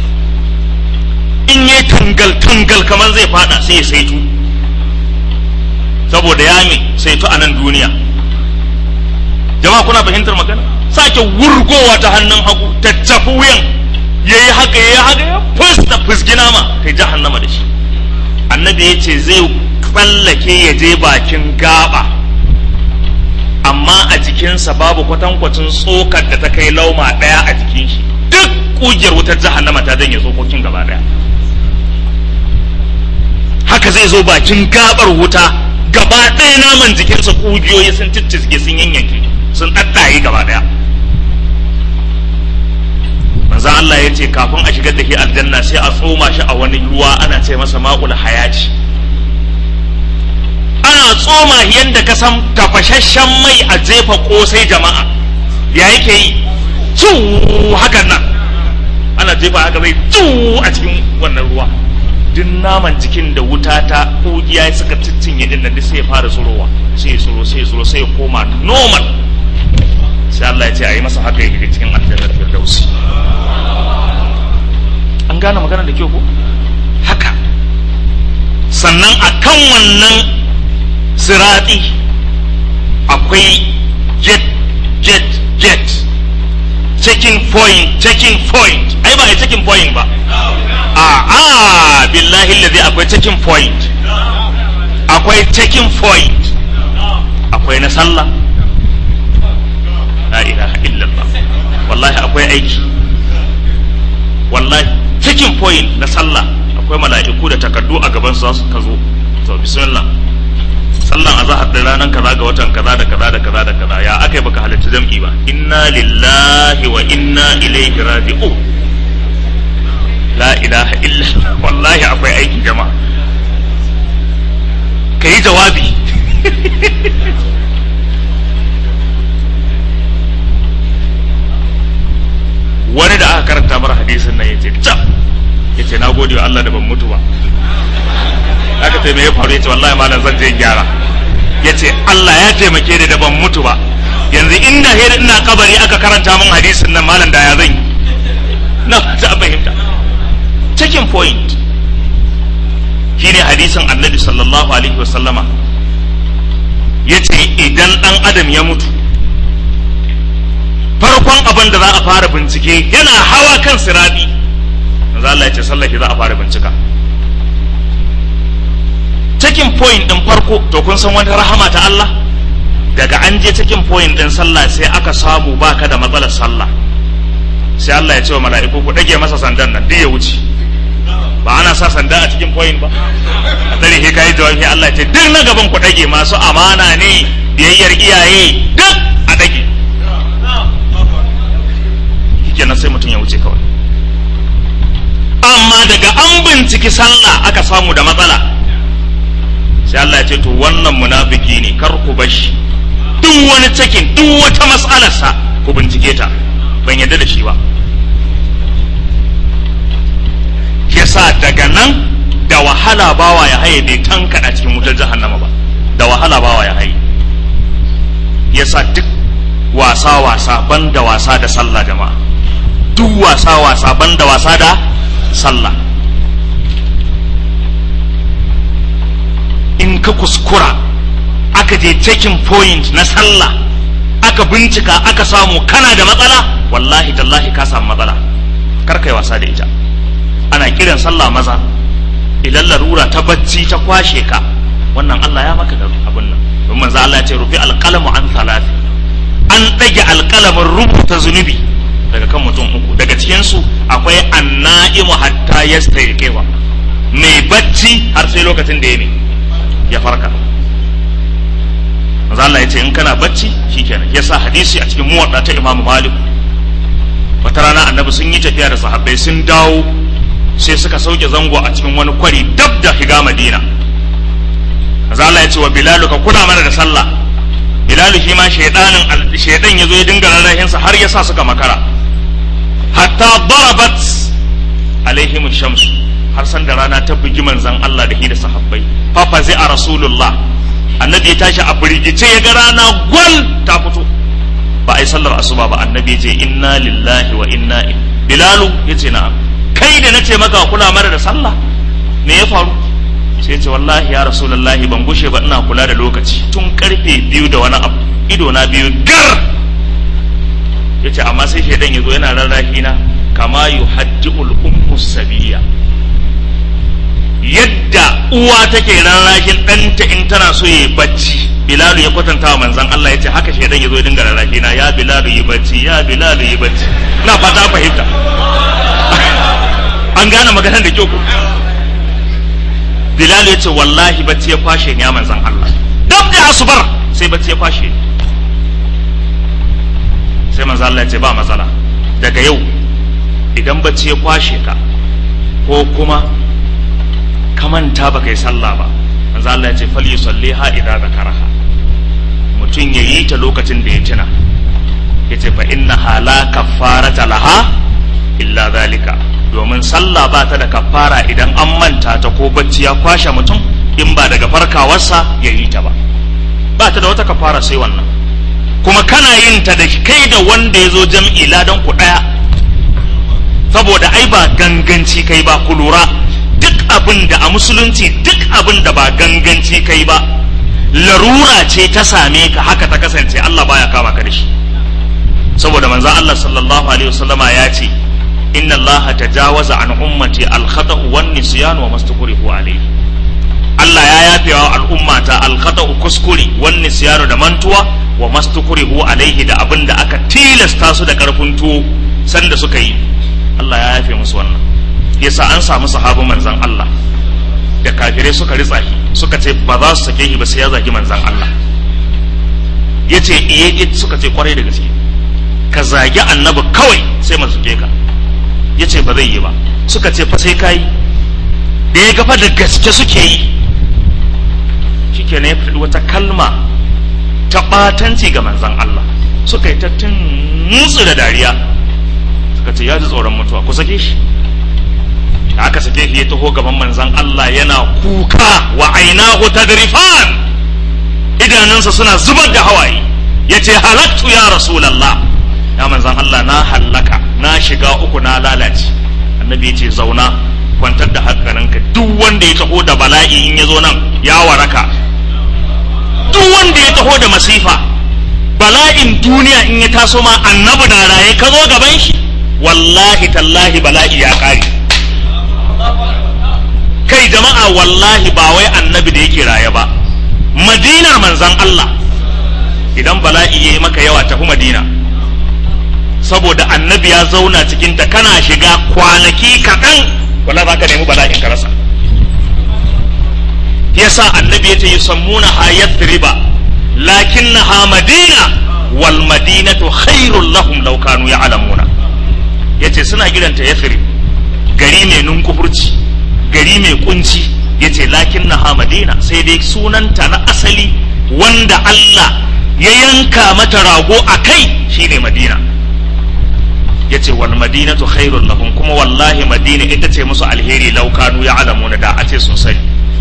in yi tangal tangal kamar zai fada sai ya saitu saboda ya mi saitu a nan duniya jama'a kuna fahimtar magana sake wurgowa ta hannun hagu ta tafi wuyan ya yi haka ya yi haka ya fusta fusgi nama ta jahannama da shi annabi ya ce zai tsallake ya je bakin gaba amma a jikinsa babu kwatankwacin tsokar da ta kai lauma ɗaya a jikin shi duk ƙugiyar wutar jahannama ta janye tsokokin gaba ɗaya haka zai zo bakin gabar wuta gaba ɗaya naman jikinsa ƙugiyoyi sun ciccizge sun yanyanke sun ɗaɗɗaye gaba ɗaya manzo Allah ya ce kafin a shigar da shi aljanna sai a tsoma shi a wani ruwa ana ce masa ma'ul hayati ana tsoma yadda ka san tafashashen mai a jefa kosai jama'a ya yake yi cu hakan nan ana jefa haka zai cu a cikin wannan ruwa duk naman jikin da wuta ta kugiya suka ciccinye din nan sai ya fara tsurowa sai ya tsuro sai ya tsuro sai ya koma normal sai Allah ya ce a yi masa haka ya shiga cikin aljannar firdausi an gane magana da kyau ko haka sannan akan wannan sirati akwai jet jet jet checking point checking point ai ba a checking point ba a a billahi alladhi akwai checking point akwai checking point akwai na sallah la ilaha illallah wallahi akwai aiki wallahi checking point na sallah akwai mala'iku da takardu a gaban su ka zo to bismillah sallan azahar da ranar kaza ga watan kaza da kaza da kaza da kaza ya aka yi baka halitta jam'i ba inna lillahi wa inna ilaihi raji'un la ilaha illa wallahi akwai aiki jama'a ka yi jawabi wani da aka karanta mara hadisin nan ya ce cap ya ce na gode wa Allah da ban mutu ba aka ce me ya faru ya ce wallahi malam zan je gyara ya ce Allah ya taimake ni da ban mutu ba yanzu inda hira ina kabari aka karanta min hadisin nan malam da ya zan yi na ta fahimta checking point shine hadisin annabi sallallahu alaihi wasallama ya ce idan dan adam ya mutu farkon abin da za a fara bincike yana hawa kan sirabi manzo Allah ya ce sallah za a fara bincika checking point din farko to kun san wani rahama ta Allah daga an je checking point din sallah sai aka samu baka da matsalar sallah sai Allah ya ce wa mala'iku ku dage masa sandan nan duk ya wuce ba ana sa sanda a cikin point ba a tare he kai jawabi Allah ya ce duk na gaban ku dage masu amana ne biyayyar iyaye duk a dage kenan sai mutum ya wuce kawai amma daga an binciki sallah aka samu da matsala sai Allah ya ce to wannan munafiki ne kar ku bashi duk wani cikin duk wata mas'alarsa ku bincike ta ban yadda da shi ba yasa daga nan da wahala bawa ya haye bai tankada cikin wutar jahannama ba da wahala bawa ya haye yasa duk wasa wasa ban da wasa da sallah jama'a duk wasa wasa ban da wasa da sallah in ka kuskura aka je checking point na sallah aka bincika aka samu kana da matsala wallahi tallahi ka samu matsala kar kai wasa da ita ana kiran sallah maza idan larura ta bacci ta kwashe ka wannan Allah ya maka da abin nan don manzo Allah ya ce rufi alqalamu an thalathi an ɗage alƙalamin rubuta zunubi daga kan mutum uku daga cikin su akwai annaimu hatta yastayqiwa mai bacci har sai lokacin da ya ne ya farka manzo Allah ya ce in kana bacci shikenan yasa hadisi a cikin muwadda ta Imam Malik wata rana annabi sun yi tafiya da sahabbai sun dawo sai suka sauke zango a cikin wani kwari dab da higa madina Allah ya ce wa bilalu ka kula mana da sallah bilalu shi ma shaidanin shaidan ya zo ya dinga rarrahinsa har ya sa suka makara hatta darabat alaihim shamsu har san da rana ta bugi manzan Allah da shi da sahabbai fafa zai a rasulullah annabi ya tashi a firgice ya ga rana gwal ta fito ba a yi sallar asuba ba annabi ya ce inna lillahi wa inna ilaihi bilalu ya ce na'am kai da nace maka kula mara da sallah me ya faru sai ya ce wallahi ya rasulullahi ban gushe ba ina kula da lokaci tun karfe biyu da wani abu ido na biyu gar ya ce amma sai shaidan ya zo yana rarrahi na kama yuhaddi'ul ummu sabiya yadda uwa take rarrahin ɗanta in tana so ya bacci bilalu ya kwatanta wa manzan Allah ya ce haka shaidan ya zo ya dinga rarrahi na ya bilalu yi bacci ya bilalu yi bacci na fata fahimta an gane maganar da kyau ko bilalu ya ce wallahi bacci ya kwashe ni ya manzan Allah dab da asubar sai bacci ya kwashe ni sai manzan Allah ya ce ba matsala daga yau idan bacci ya kwashe ka ko kuma ka manta ba kai sallah ba manzo Allah ya ce fal yusalliha idza zakaraha mutum ya yi ta lokacin da ya tuna yace fa innaha la kaffarata laha illa zalika domin sallah ba ta da kaffara idan an manta ta ko bacci ya kwashe mutum in ba daga farkawarsa ya yi ta ba ba ta da wata kaffara sai wannan kuma kana yin ta da kai da wanda ya zo jam'i ladan ku daya saboda ai ba ganganci kai ba ku lura duk abin da a musulunci duk abin da ba ganganci kai ba larura ce ta same ka haka ta kasance Allah baya kama ka da shi saboda manzo Allah sallallahu alaihi wasallama ya ce inna Allah tajawaza an ummati al-khata'u wan nisyan wa mastukrihu alayhi Allah ya yafe wa al'ummata al-khata'u kuskure wan nisyan da mantuwa wa mastukrihu alaihi da abin da aka tilasta su da karfin tuwo sanda suka yi Allah ya yafe musu wannan yasa an samu sahabin manzan Allah da kafirai suka ritsa shi suka ce ba za su sake shi ba sai ya zagi manzan Allah ya ce iye suka ce kwarai da gaske ka zagi annabi kawai sai mu sake ka ya ce ba zai yi ba suka ce fa sai ka yi da ya gafa da gaske suke yi shike ne ya faɗi wata kalma ta ɓatanci ga manzan Allah suka yi ta tunutsu da dariya suka ce ya ji tsoron mutuwa ku sake shi da aka sake shi ya taho gaban manzan Allah yana kuka wa ainahu tadrifan idanunsa suna zubar da hawaye ya ce halattu ya rasulallah ya manzan Allah na hallaka na shiga uku na lalace annabi ya ce zauna kwantar da hankalinka duk wanda ya taho da bala'i in ya zo nan ya waraka duk wanda ya taho da masifa bala'in duniya in ya taso ma annabi na raye ka zo gaban shi wallahi tallahi bala'i ya kare kai jama'a wallahi ba wai annabi da yake raye ba madinar manzan Allah idan bala'i ya yi maka yawa tafi madina saboda annabi ya zauna cikin ta kana shiga kwanaki kaɗan wala za ka nemi bala'in ka rasa yasa annabi ya ce yi sammuna ha yadriba lakinnaha madina wal madinatu khairul lahum law kanu ya'lamuna yace suna kiranta yathrib gari mai nunkufurci gari mai kunci ya ce lakin na madina sai dai sunanta na asali wanda Allah ya yanka mata rago a kai shine madina ya ce wal madinatu khairun lahum kuma wallahi madina ita ce musu alheri laukanu ya alamuna da a ce sun sani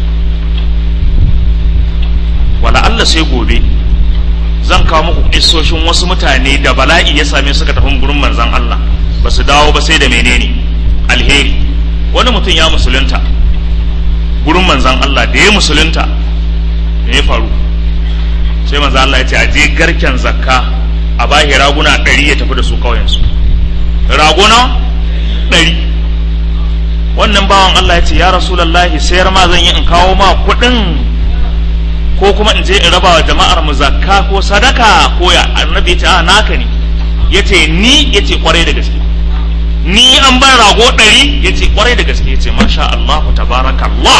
wala Allah sai gobe zan kawo muku isoshin wasu mutane da bala'i ya same suka tafi gurin manzon Allah ba su dawo ba sai da menene alheri wani mutum ya musulunta gurin manzan Allah da ya musulunta me ya faru sai manzan Allah ya ce a je garken zakka a bahi raguna ɗari ya tafi da su kauyensu raguna ɗari wannan bawan Allah ya ce ya rasulallahi sayar ma zan yi in kawo ma kuɗin ko kuma in je in raba wa jama'ar mu zakka ko sadaka ko ya annabi ya ce a naka ne ya ce ni ya ce kwarai da gaske ni an ban rago ɗari ya ce kwarai da gaske ya ce masha Allahu tabarakallah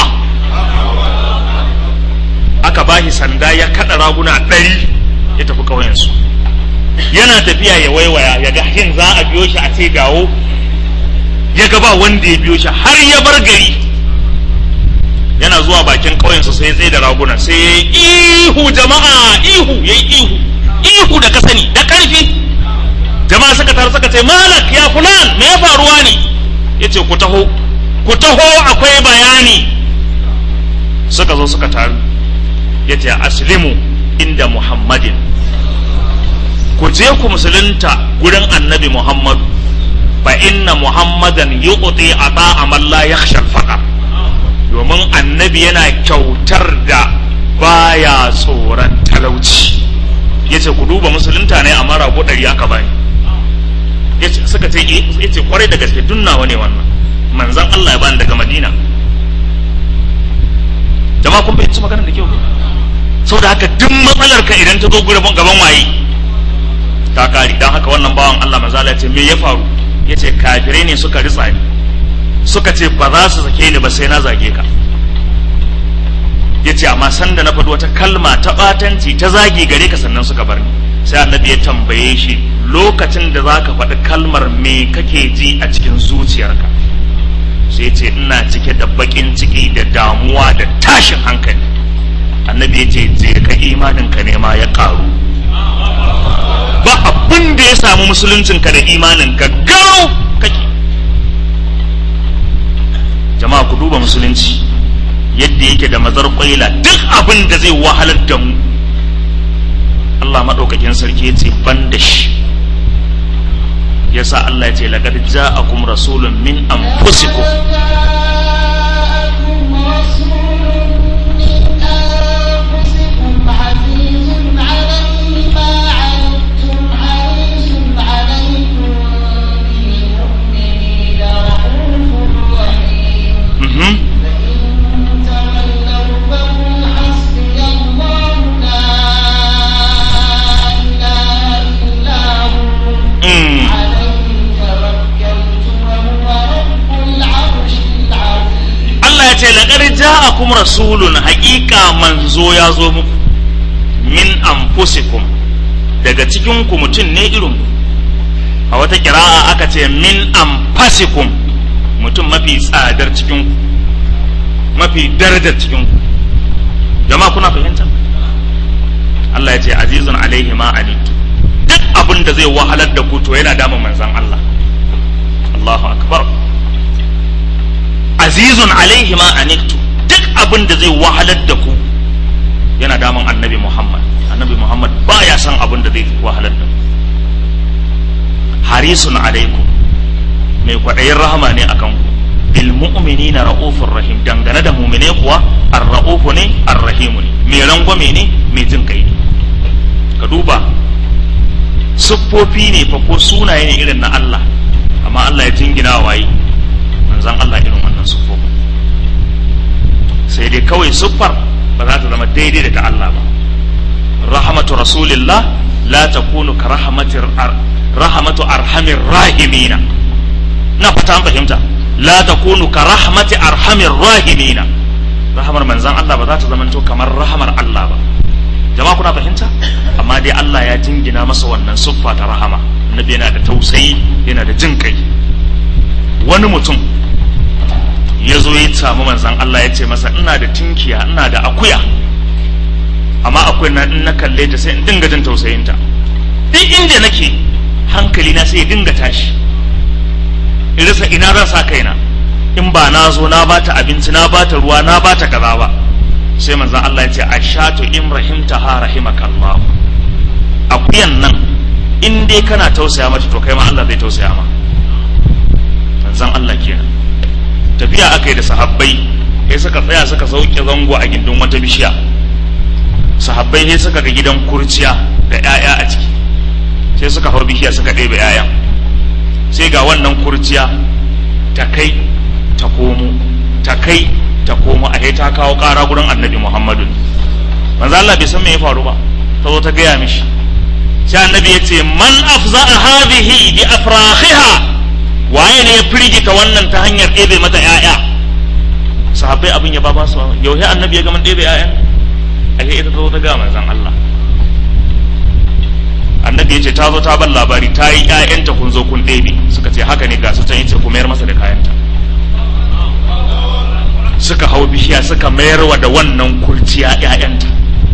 aka bashi sanda ya kaɗa raguna ɗari ya tafi ƙauyensu yana tafiya ya waiwaya ya ga hin za a biyo shi a ce dawo ya ga ba wanda ya biyo shi har ya bar gari yana zuwa bakin ƙauyensa sai ya tsaye da raguna sai ya yi ihu jama'a ihu ya yi ihu ihu da ka sani da ƙarfi jama'a suka taru suka ce malak ya fulan me ya faruwa ne ya ce ku taho ku taho akwai bayani suka zo suka taru ya ce aslimu inda muhammadin ku je ku musulunta gurin annabi muhammadu fa inna muhammadan yu'ti ata amal la yakhsha al domin annabi yana kyautar da baya tsoron talauci yace ku duba musulunta ne amma rago ɗari aka bani yace suka ce yace kwarai da gaske dunnawa ne wannan manzon Allah ya bani daga Madina jama'a kun fahimci maganar da kyau saboda haka duk matsalar ka idan ta zo gaban waye ta kari dan haka wannan bawan Allah manzo Allah ya ce me ya faru yace kafirai ne suka ritsa ni suka ce ba za su sake ni ba sai na zage ka yace amma sanda na faɗi wata kalma ta batanci ta zagi gare ka sannan suka bar ni sai annabi ya tambaye shi lokacin da zaka faɗi kalmar me kake ji a cikin zuciyarka sai ce ina cike da bakin ciki da damuwa da tashin hankali annabi ya ce je ka imanin ka ne ma ya karu ba abin da ya samu musuluncinka da imaninka gau kake jama'a ku duba musulunci yadda yake da mazar kwaila duk abin da zai wahalar da mu Allah maɗaukakin sarki ya ce ban da shi yasa Allah ya ce laqad ja'akum rasulun min anfusikum ce laƙar ja'akum rasulun haƙiƙa manzo ya zo muku min anfusikum daga cikin ku mutum ne irin a wata kira'a aka ce min anfasikum mutum mafi tsadar cikin ku mafi darajar cikin ku jama'a kuna fahimta Allah ya ce azizun alaihi ma anitu duk abin da zai wahalar da ku to yana damun manzon Allah Allahu akbar azizun alaihi ma aniktu duk abin da zai wahalar da ku yana damun annabi Muhammad annabi Muhammad baya son abin da zai wahalar da ku harisun alaikum mai kwaɗayin rahama ne akan ku bil mu'minina ra'ufur rahim dangane da mu'mine kuwa ar-ra'ufu ne ar-rahimu ne mai rangwame ne mai jin kai ne ka duba siffofi ne fa ko sunaye ne irin na Allah amma Allah ya jingina waye manzan Allah irin wannan siffofin sai dai kawai siffar ba za ta zama daidai da ta Allah ba rahmatu rasulillah la takunu ka rahmatir rahmatu arhamir rahimina na fata an fahimta la takunu ka rahmati arhamir rahimina rahamar manzan Allah ba za ta zama to kamar rahamar Allah ba jama'a kuna fahimta amma dai Allah ya jingina masa wannan siffa ta rahama annabi yana da tausayi yana da jin kai wani mutum ya zo ya samu manzan Allah ya ce masa ina da tinkiya ina da akuya amma akwai na in na kalle ta sai in dinga jin tausayinta duk inda nake hankali na sai ya dinga tashi in rasa ina zan sa kaina in ba na zo na bata abinci na bata ruwa na bata kaza ba sai manzan Allah ya ce ashatu in rahimta ha rahimakallah akuyan nan in dai kana tausaya mata to kai ma Allah zai tausaya ma manzan Allah kenan tafiya aka yi da sahabbai sai suka tsaya suka sauke zango a gindin wata bishiya sahabbai sai suka ga gidan kurciya da 'ya'ya a ciki sai suka hau bishiya suka ɗebe 'ya'yan sai ga wannan kurciya ta kai ta komo ta kai ta komo a ta kawo ƙara gurin annabi muhammadu manzo Allah bai san me ya faru ba ta zo ta gaya mishi sai annabi ya ce man afza'a hadhihi bi afrahiha waye ne ya firgita wannan ta hanyar ɗebe mata ‘ya'ya sahabbai abin ya ba ba su yau annabi ya gama ɗebe ‘ya'yan ake ita ta zo ta gama manzan Allah annabi ya ce ta zo ta ban labari ta yi ‘ya'yanta kun zo kun ɗebe suka suka ce haka ne ga su can yace ku mayar masa da kayanta suka hau bishiya suka mayar wa da wannan kurciya ƴaƴanta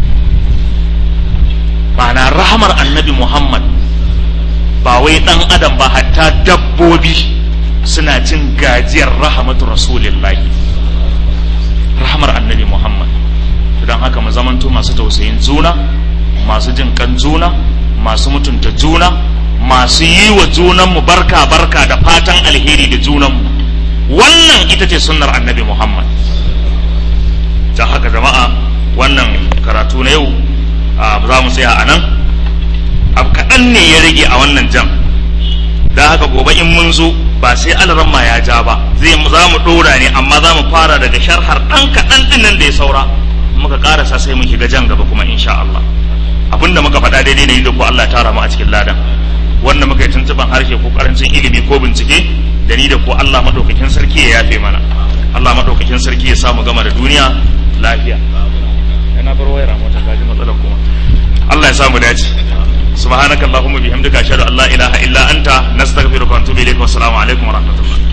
ma'ana rahamar annabi muhammad ba wai ɗan adam ba hatta dabbobi suna cin gajiyar rahamatu rasulillahi rahamar annabi muhammad don haka mu zamanto masu tausayin juna masu jin kan juna masu mutunta juna masu yi wa junanmu barka barka da fatan alheri da junanmu wannan ita ce sunnar annabi muhammad ta haka jama'a wannan karatu na yau za mu tsaya a nan abu kaɗan ne ya rage a wannan jam da haka gobe in mun zo ba sai alaramma ya ja ba zai za mu ɗora ne amma za mu fara daga sharhar ɗan kaɗan ɗin nan da ya saura muka ƙarasa sai mu shiga jan gaba kuma insha Allah abinda muka faɗa daidai ne da ko Allah ya tara mu a cikin ladan wanda muka yi tuntuban harshe ko karancin ilimi ko bincike da ni da ko Allah madaukakin sarki ya yafe mana Allah madaukakin sarki ya samu gama da duniya lafiya yana bar wayar mota kaji matsalar kuma Allah ya samu dace subhanakallahumma bihamdika ashhadu an la ilaha illa anta nastaghfiruka wa atubu ilayk wa assalamu alaikum wa rahmatullah